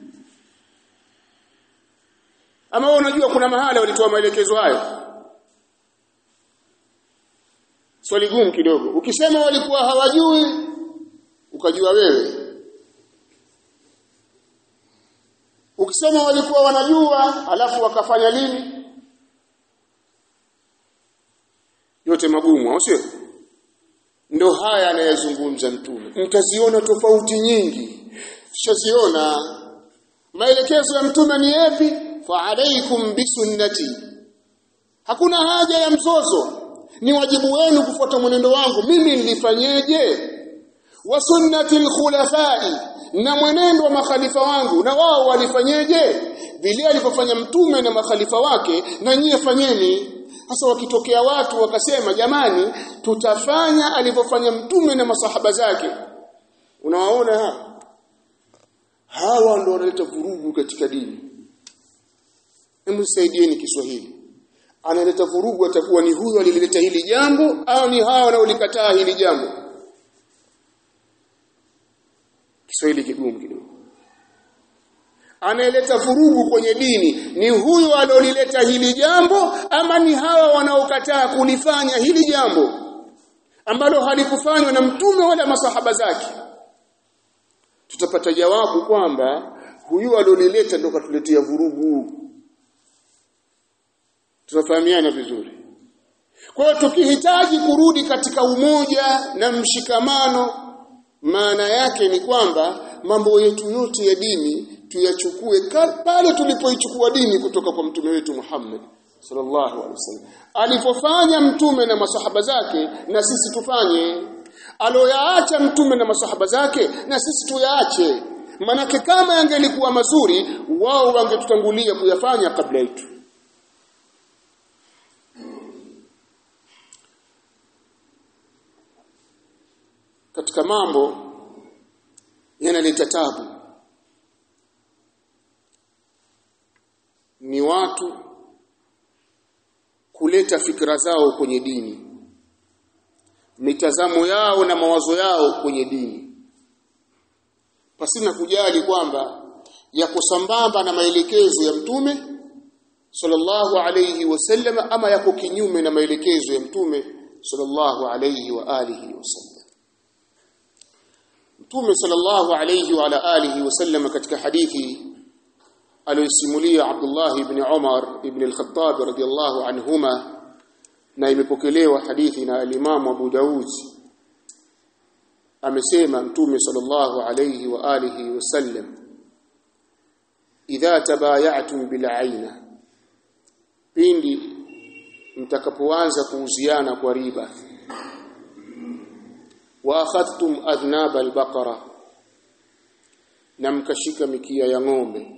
ama wanajua kuna mahala walitoa maelekezo hayo swali gumu kidogo ukisema walikuwa hawajui ukajua wewe ukisema walikuwa wanajua alafu wakafanya nini yote magumu au sio ndo haya anayezungumza mtume mtaziona tofauti nyingi tushaziona maelekezo ya mtume ni yapi fa alaikum bisunnati hakuna haja ya mzozo ni wajibu wenu kufuata mwenendo wangu mimi nilifanyeje wa sunnati alkhulafai na mwenendo wa makhalifa wangu na wao walifanyeje vile alivyofanya mtume na makhalifa wake na nyie fanyeni sasa wakitokea watu wakasema jamani tutafanya alivyofanya mtume na masahaba zake unawaona ha? hawa ndio wanaleta vurugu katika dini hebu saidieni Kiswahili analeta vurugu atakuwa ni huyo alilileta hili jambo au ni hawa wanaolikataa hili jambo Kiswahili kigumu kidogo anayeleta vurugu kwenye dini ni huyo aliolileta hili jambo ama ni hawa wanaokataa kulifanya hili jambo ambalo halikufanywa na mtume wala masahaba zake tutapata jawabu kwamba huyu aliolileta ndo katuletea vurugu tunafahamiana vizuri kwa hiyo tukihitaji kurudi katika umoja na mshikamano maana yake ni kwamba mambo yetu yote ya dini tuyachukue pale tulipoichukua dini kutoka kwa mtume wetu Muhammad sallallahu alaihi wasallam alipofanya mtume na masahaba zake na sisi tufanye aloyaacha mtume na masahaba zake na sisi tuyaache manake kama yangelikuwa mazuri wao wangetutangulia kuyafanya kabla yetu katika mambo yanaleta tabu ni watu kuleta fikra zao kwenye dini mitazamo yao na mawazo yao kwenye dini pasina kujali kwamba yako sambamba na maelekezo ya mtume sallallahu alayhi wasallam ama yako kinyume na maelekezo ya mtume sallallahu alayhi wa alihi wasallam mtume sallallahu alayhi wa ala alihi wasallam katika hadithi aliyosimulia Abdullah ibn Umar ibn al-Khattab radiyallahu anhuma na imepokelewa hadithi na al-Imam Abu Daud amesema mtume sallallahu alayhi wa alihi wasallam idha tabaya'tum bil aina pindi mtakapoanza kuuziana kwa riba wa akhadhtum adhnab al-baqara na mkashika mikia ya ng'ombe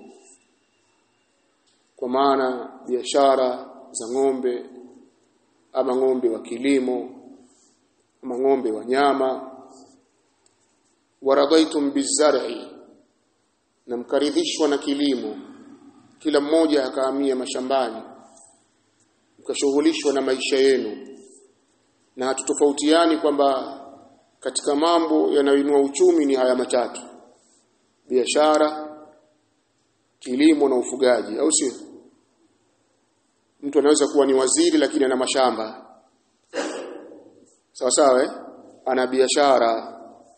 kwa maana biashara za ng'ombe ama ng'ombe wa kilimo ama ng'ombe wa nyama waradaitum bizar'i na mkaridhishwa na kilimo kila mmoja akahamia mashambani mkashughulishwa na maisha yenu na hatutofautiani kwamba katika mambo yanayoinua uchumi ni haya matatu biashara kilimo na ufugaji au sio mtu anaweza kuwa ni waziri lakini ana mashamba sawa sawa eh? ana biashara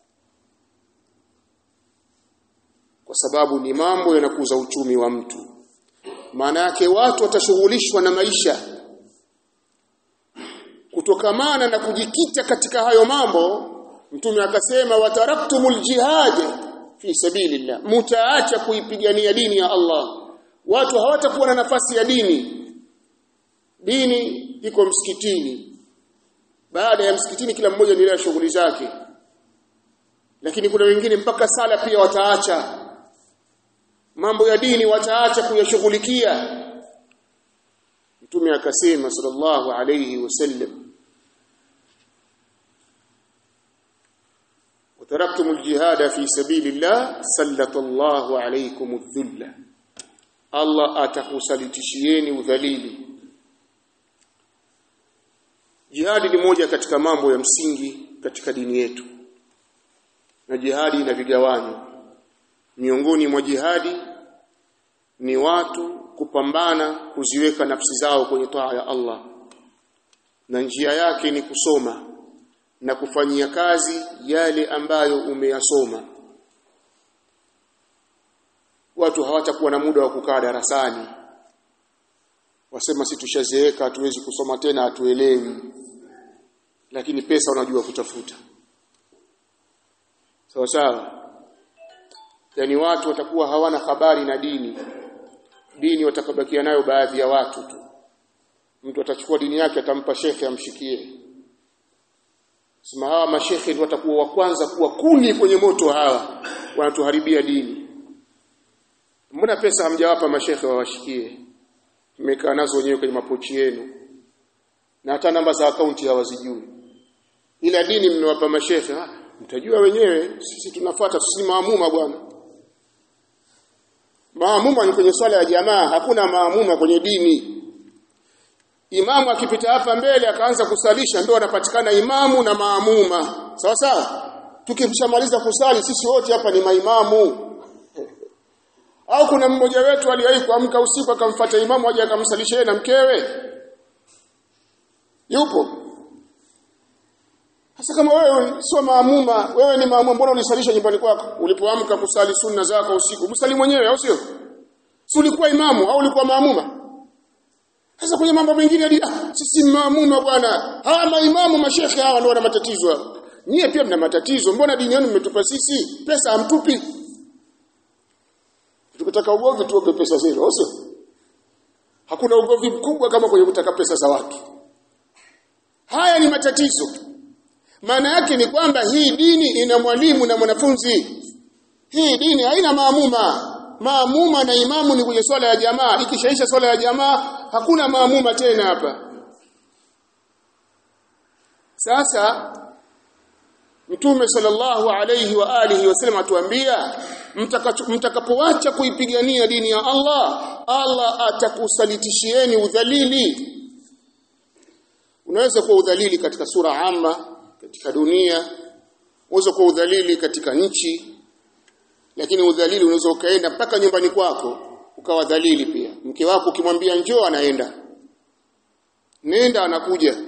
kwa sababu ni mambo yanakuza uchumi wa mtu maana yake watu watashughulishwa na maisha kutokamana na kujikita katika hayo mambo mtume akasema wataraktumul jihad fi sabilillah mutaacha kuipigania dini ya Allah watu hawatakuwa na nafasi ya dini dini iko msikitini baada ya msikitini kila mmoja endelea shughuli zake lakini kuna wengine mpaka sala pia wataacha mambo ya dini wataacha kuyashughulikia mtume akasema sallallahu alayhi wasallam وتركتم الجهاد في سبيل الله سلط الله عليكم الذل الله atakusalitishieni udhalili jihadi ni moja katika mambo ya msingi katika dini yetu na jihadi ina vigawanyo miongoni mwa jihadi ni watu kupambana kuziweka nafsi zao kwenye taa ya Allah na njia yake ni kusoma na kufanyia kazi yale ambayo umeyasoma watu hawatakuwa na muda wa kukaa darasani wasema si tushazeeka hatuwezi kusoma tena hatuelewi lakini pesa unajua kutafuta sawa sawa yani watu watakuwa hawana habari na dini dini watakabakia nayo baadhi ya watu tu mtu atachukua dini yake atampa shekhe amshikie sema hawa mashekhe ndio watakuwa wa kwanza kuwa kuni kwenye moto hawa wanatuharibia dini mbona pesa hamjawapa mashekhe wawashikie mmekaa nazo wenyewe kwenye mapochi yenu na hata namba za akaunti hawazijui ila dini mmewapa mashekhe ah, mtajua wenyewe sisi tunafuata sisi maamuma bwana maamuma ni kwenye swala ya jamaa hakuna maamuma kwenye dini imamu akipita hapa mbele akaanza kusalisha ndio anapatikana imamu na maamuma sawa sawa tukishamaliza kusali sisi wote hapa ni maimamu au kuna mmoja wetu aliwahi kuamka usiku akamfuata imamu aje akamsalisha yeye na mkewe yupo sasa kama wewe sio maamuma wewe ni maamuma mbona ulisalisha nyumbani kwako ulipoamka kusali sunna zako usiku msali mwenyewe au sio si ulikuwa imamu au ulikuwa maamuma sasa kwenye mambo mengine hadi ah, sisi maamuma bwana hawa maimamu mashekhe hawa ndio wana matatizo nyie pia mna matatizo mbona dini yenu mmetupa sisi pesa hamtupi tukitaka ugomvi tuope pesa zenu au sio hakuna ugomvi mkubwa kama kwenye kutaka pesa za watu haya ni matatizo maana yake ni kwamba hii dini ina mwalimu na mwanafunzi hii dini haina maamuma maamuma na imamu ni kwenye swala ya jamaa ikishaisha swala ya jamaa hakuna maamuma tena hapa sasa Mtume sallallahu alayhi wa alihi wasallam atuambia mtakapoacha kuipigania dini ya Allah Allah atakusalitishieni udhalili unaweza kuwa udhalili katika sura amma katika dunia unaweza kuwa udhalili katika nchi lakini udhalili unaweza ukaenda mpaka nyumbani kwako ukawa dhalili pia mke wako ukimwambia njoo anaenda nenda anakuja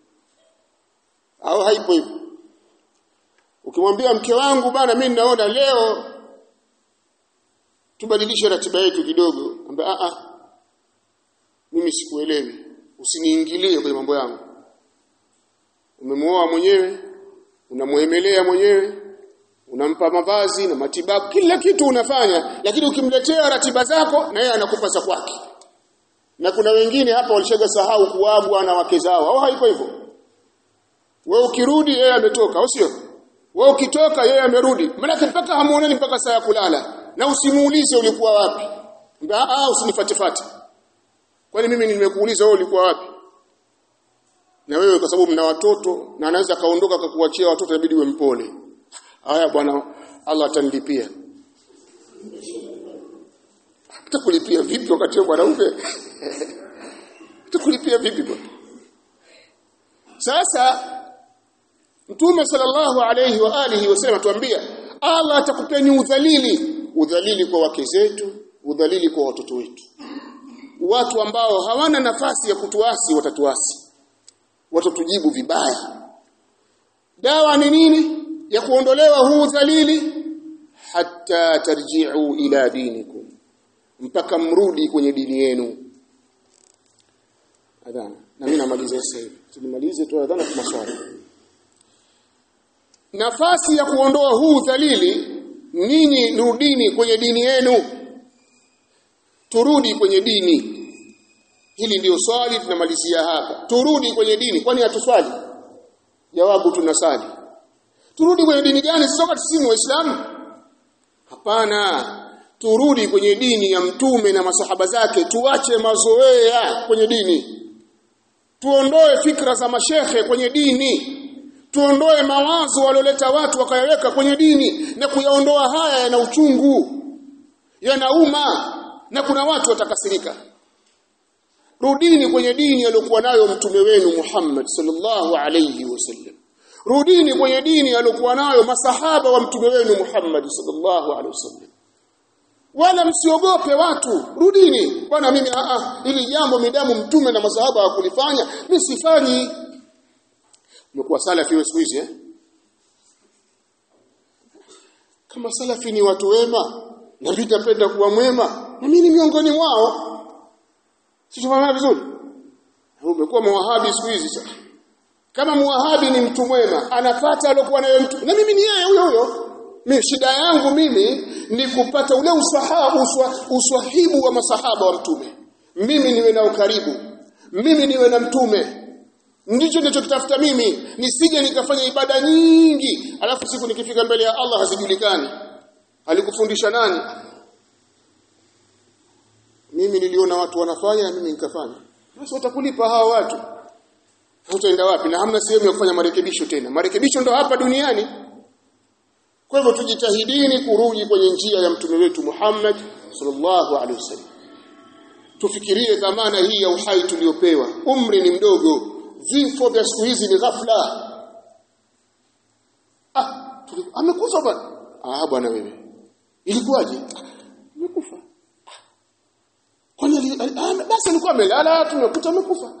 au haipo hivyo ukimwambia mke wangu bana mimi naona leo tubadilishe ratiba yetu kidogo ambaye a a mimi sikuelewi usiniingilie kwenye mambo yangu umemuoa mwenyewe unamuemelea mwenyewe unampa mavazi na matibabu kila kitu unafanya lakini ukimletea ratiba zako na yeye anakupa za kwake na kuna wengine hapa walishaga sahau kuagwa na wake zao au haiko hivyo wewe ukirudi yeye ametoka au sio wewe ukitoka yeye amerudi maana mpaka hamuonani mpaka saa ya kulala na usimuulize ulikuwa wapi ah usinifatifate kwani mimi nimekuuliza wewe ulikuwa wapi na wewe kwa sababu mna watoto na anaweza kaondoka akakuachia watoto inabidi uwe mpole haya bwana Allah atanilipia atakulipia vipi wakati wewe mwanaume atakulipia vipi bwana sasa Mtume sallallahu alayhi wa alihi wasallam tuambia Allah atakupeni udhalili udhalili kwa wake zetu udhalili kwa watoto wetu watu ambao hawana nafasi ya kutuasi watatuasi watatujibu vibaya dawa ni nini ya kuondolewa huu dhalili hatta tarji'u ila dinikum mpaka mrudi kwenye dini yenu adhana na mimi namaliza sasa hivi tumalize tu adhana kwa maswali nafasi ya kuondoa huu dhalili ninyi rudini kwenye dini yenu turudi kwenye dini hili ndio swali tunamalizia hapa turudi kwenye dini kwani hatuswali jawabu tunasali turudi kwenye dini gani sisi wakati sisi waislamu hapana turudi kwenye dini ya mtume na masahaba zake tuache mazoea kwenye dini tuondoe fikra za mashehe kwenye dini tuondoe mawazo walioleta watu wakayaweka kwenye dini na kuyaondoa haya yana uchungu yanauma na kuna watu watakasirika rudini kwenye dini aliyokuwa nayo mtume wenu Muhammad sallallahu alayhi wasallam rudini kwenye dini aliyokuwa nayo masahaba wa mtume wenu Muhammad sallallahu alayhi wasallam wala msiogope watu rudini bwana mimi a a ili jambo midamu mtume na masahaba hawakulifanya mimi sifanyi umekuwa salafi wewe siku hizi eh kama salafi ni watu wema na mimi napenda kuwa mwema na mimi ni miongoni mwao Sikufahamu vizuri? Umekuwa muwahabi siku hizi sasa. Kama muwahabi ni mtu mwema, anapata alokuwa nayo mtu. Na mimi ni yeye huyo huyo. Mimi shida yangu mimi ni kupata ule usahabu uswa, uswahibu wa masahaba wa mtume. Mimi niwe nao karibu. Mimi niwe na mtume. Ndicho ninachokitafuta mimi, nisije nikafanya ibada nyingi, alafu siku nikifika mbele ya Allah hazijulikani. Alikufundisha nani? mimi niliona watu wanafanya na mimi nikafanya basi watakulipa hawa watu utaenda wapi na hamna sehemu ya kufanya marekebisho tena marekebisho ndo hapa duniani kwa hivyo tujitahidini kurudi kwenye njia ya mtume wetu Muhammad sallallahu alaihi wasallam tufikirie dhamana hii ya uhai tuliopewa umri ni mdogo vifo vya siku hizi ni ghafla ah amekufa bwana ah bwana wewe ilikuwaje amekufa kwani basi alikuwa amelala tumekuta amekufa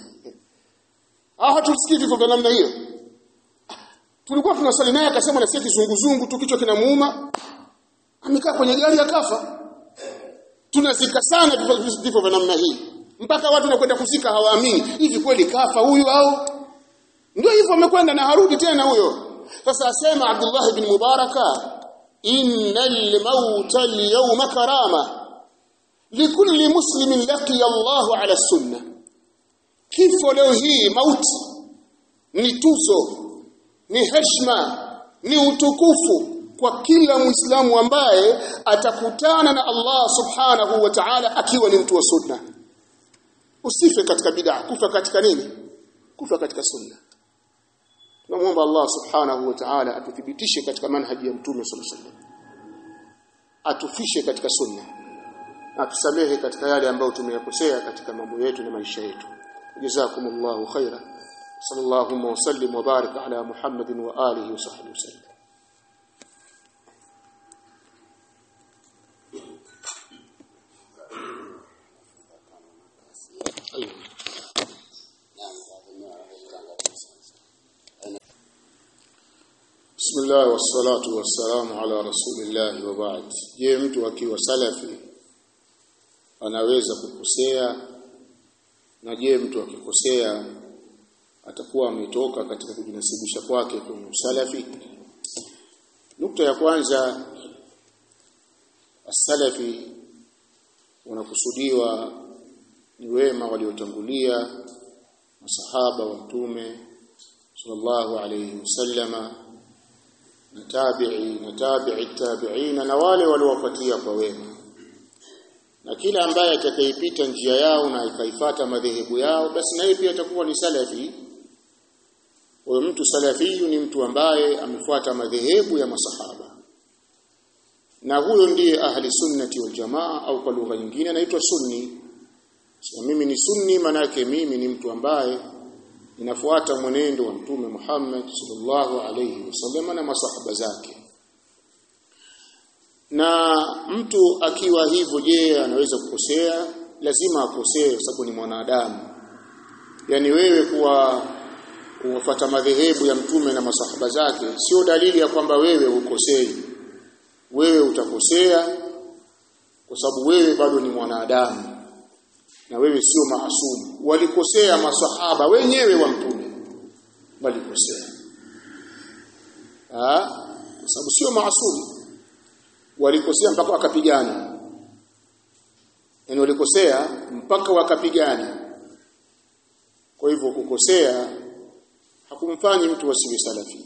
ah hatusikii vifo vya namna hiyo tulikuwa tunasali naye akasema nasikia kizunguzungu tu kichwa kinamuuma amekaa kwenye gari akafa tunazika sana vifo vya namna hii mpaka watu wanakwenda kuzika hawaamini hivi kweli kafa huyu au ndio hivyo amekwenda na harudi tena huyo sasa asema Abdullah ibn Mubaraka innal mauta al-yawma karama likulli muslimin laqiya Allahu ala sunna kifo leo hii mauti ni tuzo ni heshima ni utukufu kwa kila muislamu ambaye atakutana na Allah subhanahu wa ta'ala akiwa ni mtu wa sunna usife katika bid'a kufa katika nini kufa katika sunna tunamwomba Allah subhanahu wa ta'ala atuthibitishe katika manhaji ya mtume sallallahu alaihi wasallam atufishe katika sunna atusamehe katika yale ambayo tumeyakosea katika mambo yetu na maisha yetu jazakumullahu khaira sallallahu wa sallim wa barik ala muhammadin wa alihi wa sahbihi wasallam Bismillah wassalatu wassalamu ala rasulillah wa ba'd. Je, mtu akiwa salafi anaweza kukosea na je mtu akikosea atakuwa ametoka katika kujinasibisha kwake kwenye usalafi nukta ya kwanza asalafi unakusudiwa ni wema waliotangulia masahaba wa mtume sallallahu alayhi wasallama na tabi'i na tabi'i tabi'ina na wale waliowapatia kwa wema na kila ambaye atakayepita njia yao na akaifata madhehebu yao basi naye pia atakuwa ni salafi huyo mtu salafiyu ni mtu ambaye amefuata madhehebu ya masahaba na huyo ndiye ahli sunnati wal jamaa au kwa lugha nyingine anaitwa sunni so, mimi ni sunni manake mimi ni mtu ambaye ninafuata mwenendo wa mtume Muhammad sallallahu alayhi wasallam na masahaba zake na mtu akiwa hivyo je anaweza kukosea lazima akosee kwa sababu ni mwanadamu yani wewe kuwa kufuata madhehebu ya mtume na masahaba zake sio dalili ya kwamba wewe ukosei wewe utakosea kwa sababu wewe bado ni mwanadamu na wewe sio maasumu walikosea masahaba wenyewe wa mtume walikosea ah kwa sababu sio maasumu walikosea mpaka wakapigana yani walikosea mpaka wakapigana kwa hivyo kukosea hakumfanyi mtu asiwe salafi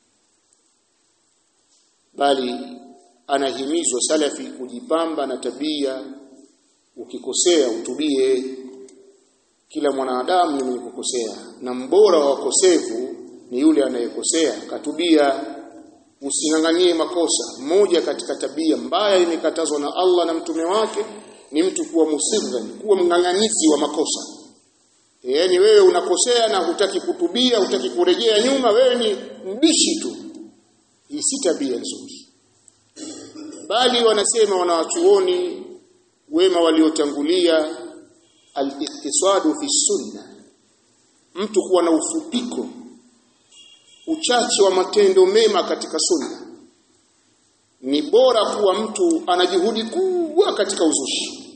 bali anahimizwa salafi kujipamba na tabia ukikosea utubie kila mwanadamu ni mwenye kukosea na mbora wa wakosefu ni yule anayekosea katubia usinganganie makosa moja katika tabia mbaya imekatazwa na Allah na mtume wake ni mtu kuwa musirran kuwa mng'ang'anizi wa makosa yaani wewe unakosea na hutaki kutubia hutaki kurejea nyuma wewe ni mbishi tu hii si tabia nzuri bali wanasema wanawachuoni wema waliotangulia al-iktisadu fi sunna mtu kuwa na ufupiko uchache wa matendo mema katika sunna ni bora kuwa mtu ana juhudi kubwa katika uzushi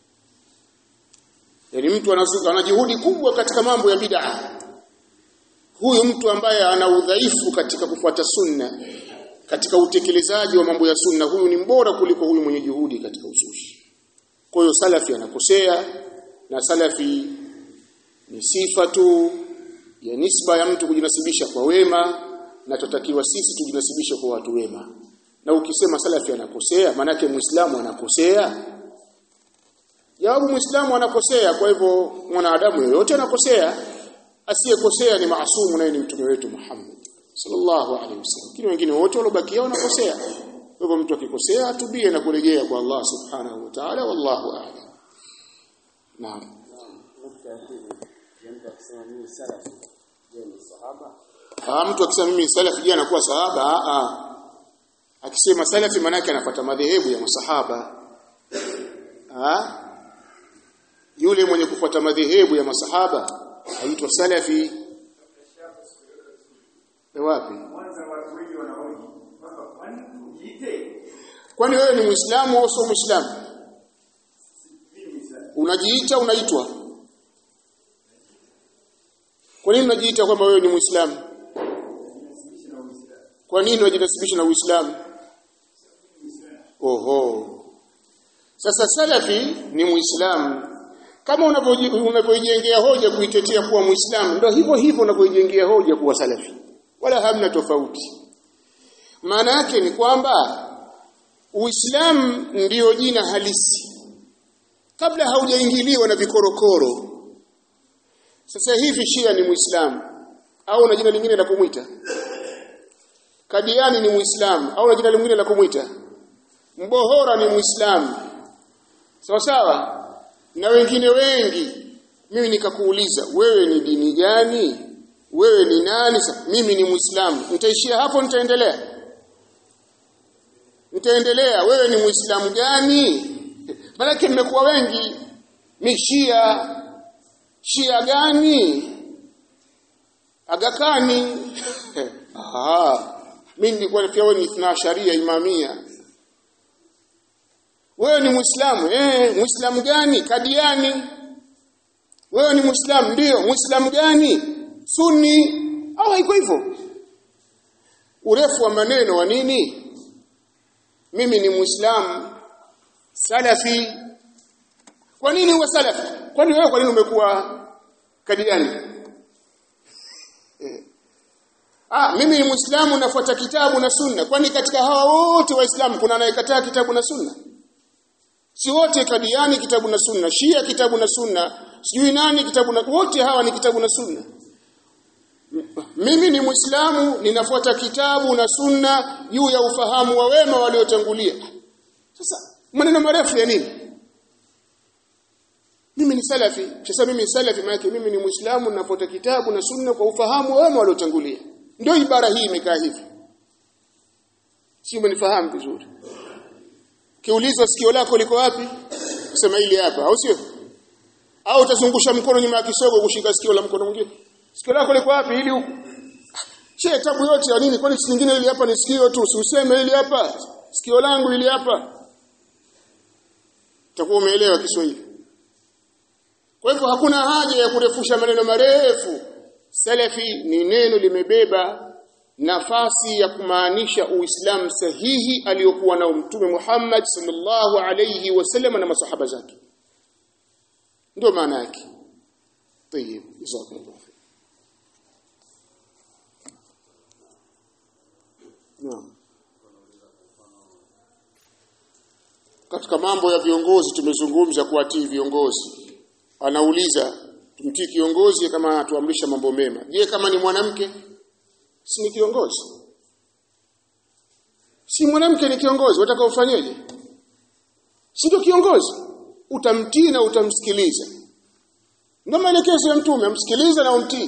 yaani mtu anazuka ana juhudi kubwa katika mambo ya bid'a huyu mtu ambaye ana udhaifu katika kufuata sunna katika utekelezaji wa mambo ya sunna huyu ni mbora kuliko huyu mwenye juhudi katika uzushi kwa hiyo salafi anakosea na salafi ni sifa tu ya nisba ya mtu kujinasibisha kwa wema na tutakiwa sisi tujinasibishe kwa watu wema na ukisema salafi anakosea manake muislamu anakosea jawabu muislamu anakosea kwa hivyo mwanadamu yoyote anakosea asiyekosea ni maasumu naye ni mtume wetu Muhammad sallallahu alaihi wasallam lakini wengine wote waliobakia wanakosea kwa hivyo mtu akikosea atubie na kurejea kwa Allah subhanahu wa ta'ala wallahu a'lam naam Ah mtu akisema mimi salafi je anakuwa sahaba ah ah akisema salafi maana yake anafuata madhehebu ya masahaba ah yule mwenye kufuata madhehebu ya masahaba aitwa salafi ni wapi kwani wewe ni muislamu au sio muislamu unajiita unaitwa kwa nini unajiita kwamba wewe ni muislamu kwa nini unajinasibisha na uislamu oho sasa salafi ni muislamu kama unavyojengea hoja kuitetea kuwa muislamu ndio hivyo hivyo unavyojengea hoja kuwa salafi wala hamna tofauti maana yake ni kwamba uislamu ndiyo jina halisi kabla haujaingiliwa na vikorokoro sasa hivi shia ni muislamu au na jina lingine la kumwita kadiani ni muislamu au na jina lingine la kumwita mbohora ni muislamu sawa sawa na wengine wengi mimi nikakuuliza wewe ni dini gani wewe ni nani Sa, mimi ni muislamu nitaishia hapo nitaendelea nitaendelea wewe ni muislamu gani Malaki mmekuwa wengi ni shia shia gani agakani ah mimi nilikuwa nafikia wewe ni ithna sharia imamia wewe ni muislamu eh muislamu gani kadiani wewe ni muislamu ndio muislamu gani sunni au haiko hivyo urefu wa maneno wa nini mimi ni muislamu salafi kwa nini uwe salafi kwani wewe kwa nini umekuwa kadiani eh. ah mimi ni muislamu nafuata kitabu na sunna kwani katika hawa wote waislamu kuna anayekataa kitabu na sunna si wote kadiani kitabu na sunna shia kitabu na sunna sijui nani kitabu na wote hawa ni kitabu na sunna mimi ni muislamu ninafuata kitabu na sunna juu ya ufahamu wa wema waliotangulia sasa maneno marefu ya nini mimi ni salafi sasa mimi ni salafi maana mimi ni muislamu ninafuata kitabu na sunna kwa ufahamu wa wema waliotangulia ndio ibara hii imekaa hivi si umenifahamu vizuri kiulizwa sikio lako liko wapi sema hili hapa au sio au utazungusha mkono nyuma ya kisogo kushika sikio la mkono mwingine sikio lako liko wapi ili huku che tabu yote ya nini kwani nyingine ili hapa ni sikio tu usiseme ili hapa sikio langu ili hapa utakuwa umeelewa Kiswahili kwa hivyo hakuna haja ya kurefusha maneno marefu salafi ni neno limebeba nafasi ya kumaanisha uislamu sahihi aliyokuwa nao mtume Muhammad sallallahu alayhi wasallam na masahaba zake ndio maana yake طيب جزاكم الله naam katika mambo ya viongozi tumezungumza kuwatii viongozi anauliza tumtii kiongozi kama anatuamrisha mambo mema je kama ni mwanamke si ni kiongozi si mwanamke ni kiongozi wataka ufanyeje si ndio kiongozi utamtii na utamsikiliza ndio maelekezo ya mtume amsikilize na umtii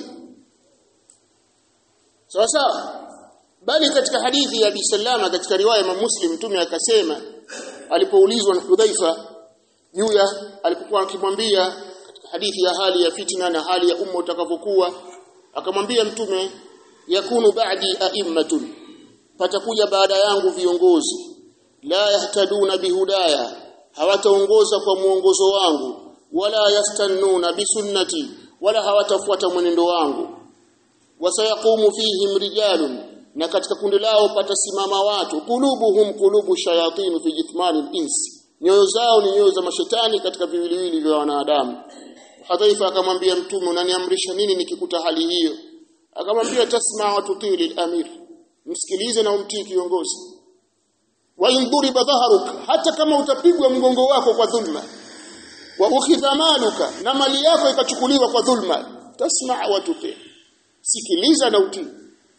sawa sawa bali katika hadithi ya Abi Salama katika riwaya ya Muslim mtume akasema alipoulizwa na Hudhaifa juu ya alipokuwa akimwambia katika hadithi ya hali ya fitna na hali ya umma utakavyokuwa akamwambia mtume yakunu ba'di a'immatun patakuja baada yangu viongozi la yahtaduna bihudaya hawataongoza kwa muongozo wangu wala yastannuna bisunnati wala hawatafuata mwenendo wangu wasayaqumu fihim rijalun na katika kundi lao patasimama watu kulubuhum kulubu shayatin fi jithmani al-ins nyoyo zao ni nyoyo za mashetani katika viwiliwili vya wanadamu Hadhaifa akamwambia mtume unaniamrisha nini nikikuta hali hiyo akamwambia tasma wa tutii lil-amir msikilize na umtii kiongozi wa induriba dhahruk hata kama utapigwa mgongo wako kwa dhulma wa ukhidha maluka na mali yako ikachukuliwa kwa dhulma tasma wa tutii sikiliza na utii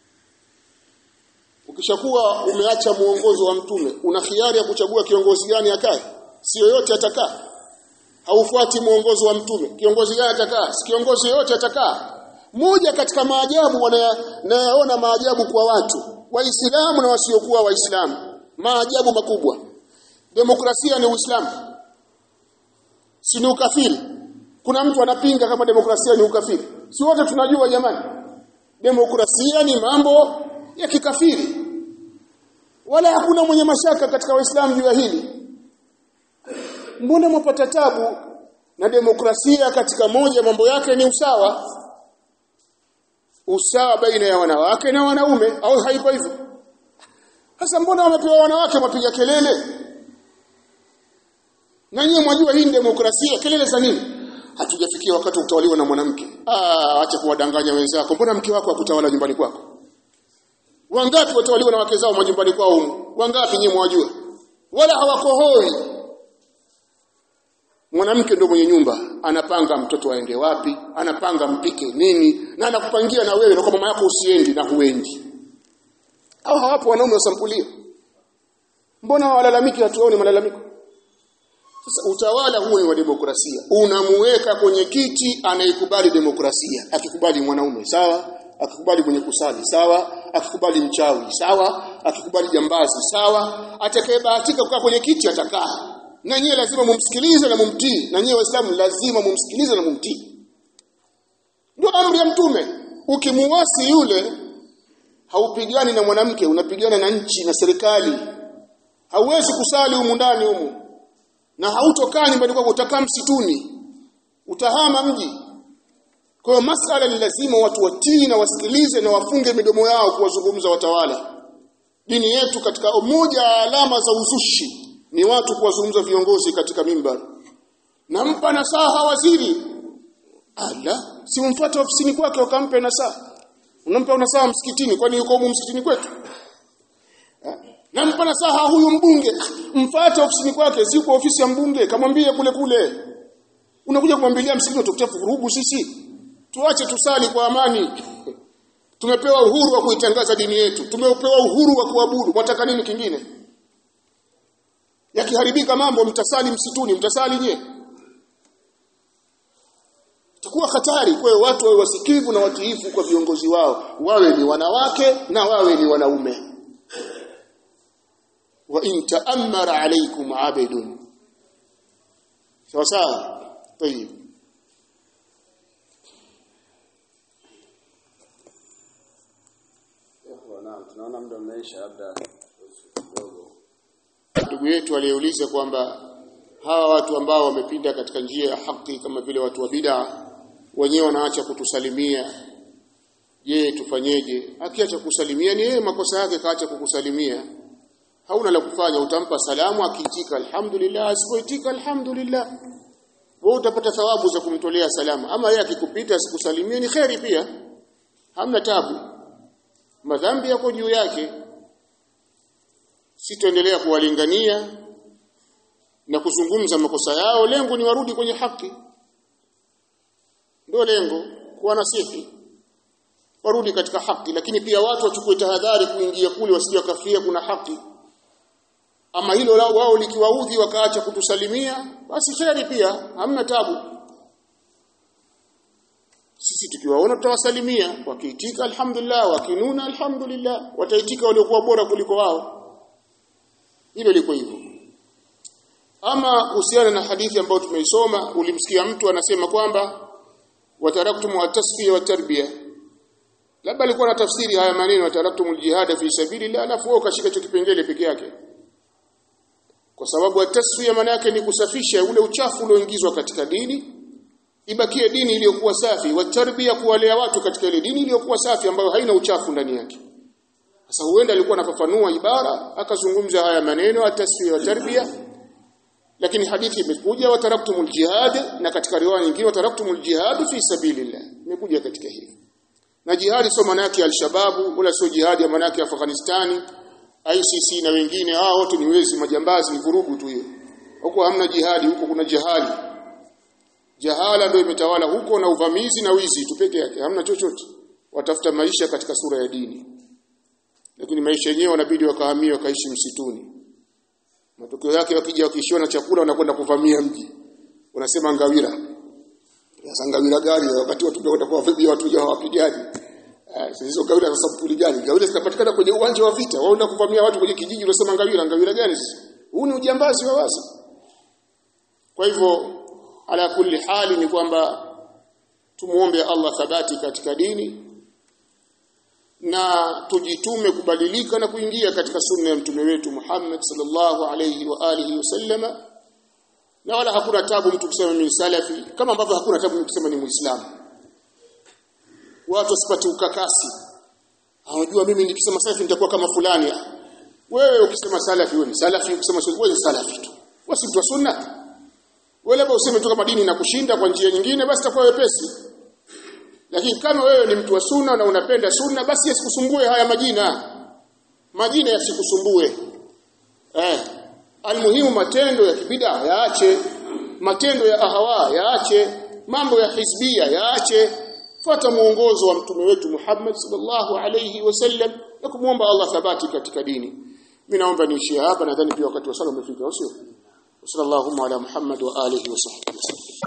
ukishakuwa umeacha muongozo wa mtume una khiari ya kuchagua kiongozi gani akae si yoyote atakaa haufuati muongozo wa mtume kiongozi gani atakaa si kiongozi yoyote atakaa moja katika maajabu wanayaona maajabu kwa watu waislamu na wasiokuwa waislamu maajabu makubwa demokrasia ni uislamu si ni ukafiri kuna mtu anapinga kama demokrasia ni ukafiri si wote tunajua jamani demokrasia ni mambo ya kikafiri wala hakuna mwenye mashaka katika waislamu juu ya hili mbona mwapata tabu na demokrasia katika moja mambo yake ni usawa usawa baina ya wanawake na wanaume au haiko hivyo sasa mbona wamepewa wanawake mapiga kelele na nyinyi mwajua hii ni demokrasia kelele za nini hatujafikia wakati utawaliwa na mwanamke ah acha kuwadanganya wenzako mbona mke wako akutawala nyumbani kwako wangapi watawaliwa na wake zao majumbani kwao humu wangapi nyinyi mwajua wala hawakohoi mwanamke ndio mwenye nyumba anapanga mtoto aende wapi anapanga mpike nini na anakupangia na wewe na kwa mama yako usiendi na huendi au hawapo wanaume wasampulia mbona walalamiki hatuoni malalamiko sasa utawala huu ni wa demokrasia unamuweka kwenye kiti anayekubali demokrasia akikubali mwanaume sawa akikubali mwenye kusali sawa akikubali mchawi sawa akikubali jambazi sawa atakayebahatika kukaa kwenye kiti atakaa na nyie lazima mumsikilize na mumtii na nyie waislamu lazima mumsikilize na mumtii ndio amri ya mtume ukimuasi yule haupigani na mwanamke unapigana na nchi na serikali hauwezi kusali humu ndani humu na hautokaa nyumbani kwako utakaa msituni utahama mji kwa hiyo masala ni lazima watu watii na wasikilize na wafunge midomo yao kuwazungumza watawala dini yetu katika moja ya alama za uzushi ni watu kuwazungumza viongozi katika mimbar nampa nasaha waziri ala si umfuate ofisini kwake ukampe nasaha unampa nasaha msikitini kwani yuko humu msikitini kwetu nampa nasaha huyu mbunge mfuate ofisini kwake si kwa ofisi ya mbunge kamwambie kule kule unakuja kumwambilia msikitini utakutia vurugu sisi tuache tusali kwa amani tumepewa uhuru wa kuitangaza dini yetu tumepewa uhuru wa kuabudu mwataka nini kingine yakiharibika mambo mtasali msituni mtasali nye itakuwa hatari kwa hiyo watu wawe wasikivu na watiifu kwa viongozi wao wawe ni wanawake na wawe ni wanaume wa in ta'ammara alaykum 'abidun sawa sawa tayib tunaona muda umeisha labda kidogo ndugu yetu aliyeuliza kwamba hawa watu ambao wamepinda katika njia ya haki kama vile watu wa bid'a wenyewe wanaacha kutusalimia je tufanyeje akiacha kusalimia ni yeye makosa yake kaacha kukusalimia hauna la kufanya utampa salamu akiitika alhamdulillah asipoitika alhamdulillah wewe utapata thawabu za kumtolea salamu ama yeye akikupita asikusalimie ni kheri pia hamna tabu madhambi yako juu yake sitaendelea kuwalingania na kuzungumza makosa yao lengo ni warudi kwenye haki ndio lengo kuwa nasihi warudi katika haki lakini pia watu wachukue tahadhari kuingia kule wasije wakafia kuna haki ama hilo lao wao likiwaudhi wakaacha kutusalimia basi kheri pia hamna tabu sisi tukiwaona tutawasalimia wakiitika alhamdulillah wakinuna alhamdulillah wataitika waliokuwa bora kuliko wao hilo liko hivyo ama kuhusiana na hadithi ambayo tumeisoma ulimsikia mtu anasema kwamba wataraktum at-tasfiya wa tarbiya labda alikuwa na tafsiri haya maneno wataraktum al-jihad fi sabilillah alafu wao kashika hicho kipengele peke yake kwa sababu at-tasfiya maana yake ni kusafisha ule uchafu ulioingizwa katika dini ibakie dini iliyokuwa safi wa tarbiya kuwalea watu katika ile dini iliyokuwa safi ambayo haina uchafu ndani yake sasa huenda alikuwa anafafanua ibara akazungumza haya maneno at-tasfiya wa tarbiya lakini hadithi imekuja wataraktumul jihad na katika riwaya nyingine wataraktumul jihad fi sabilillah imekuja katika hivi na jihadi sio maana yake al-shababu wala sio jihadi ya maana yake Afghanistani ICC na wengine hao wote ni wezi majambazi ni vurugu tu hiyo huko hamna jihadi huko kuna jihadi jahala ndio imetawala huko na uvamizi na wizi tu peke yake hamna chochote watafuta maisha katika sura ya dini lakini maisha yenyewe wanabidi wakahamia wakaishi msituni matokeo yake wakija wakishiwa na chakula wanakwenda kuvamia mji unasema ngawira sasa ngawira gani wakati watu kwenda kuwavamia watu jao wapigaji hizo ngawira za sampuli gani ngawira zinapatikana kwenye uwanja wa vita waenda kuvamia watu kwenye kijiji unasema ngawira ngawira gani huu ni ujambazi wa wazi kwa hivyo ala kulli hali ni kwamba tumuombe Allah thabati katika dini na tujitume kubadilika na kuingia katika sunna ya mtume wetu Muhammad sallallahu alayhi wa alihi wasallama na wala hakuna tabu mtu kusema mimi salafi kama ambavyo hakuna tabu mtu kusema ni muislamu watu wasipate ukakasi hawajua mimi nikisema salafi nitakuwa kama fulani wewe ukisema salafi wewe ni salafi ukisema sunni wewe ni salafi tu wasi mtu wa sunna wewe labda useme tu kama dini inakushinda kwa njia nyingine basi itakuwa wepesi lakini kama wewe ni mtu wa sunna na unapenda sunna basi yasikusumbue haya majina majina yasikusumbue eh almuhimu matendo ya kibida yaache matendo ya ahawa yaache mambo ya hizbia yaache fuata muongozo wa mtume wetu Muhammad sallallahu alayhi wasallam na kumwomba Allah thabati katika dini mimi naomba niishie hapa nadhani pia wakati wa sala umefika sio sallallahu ala muhammad wa alihi wa sahbihi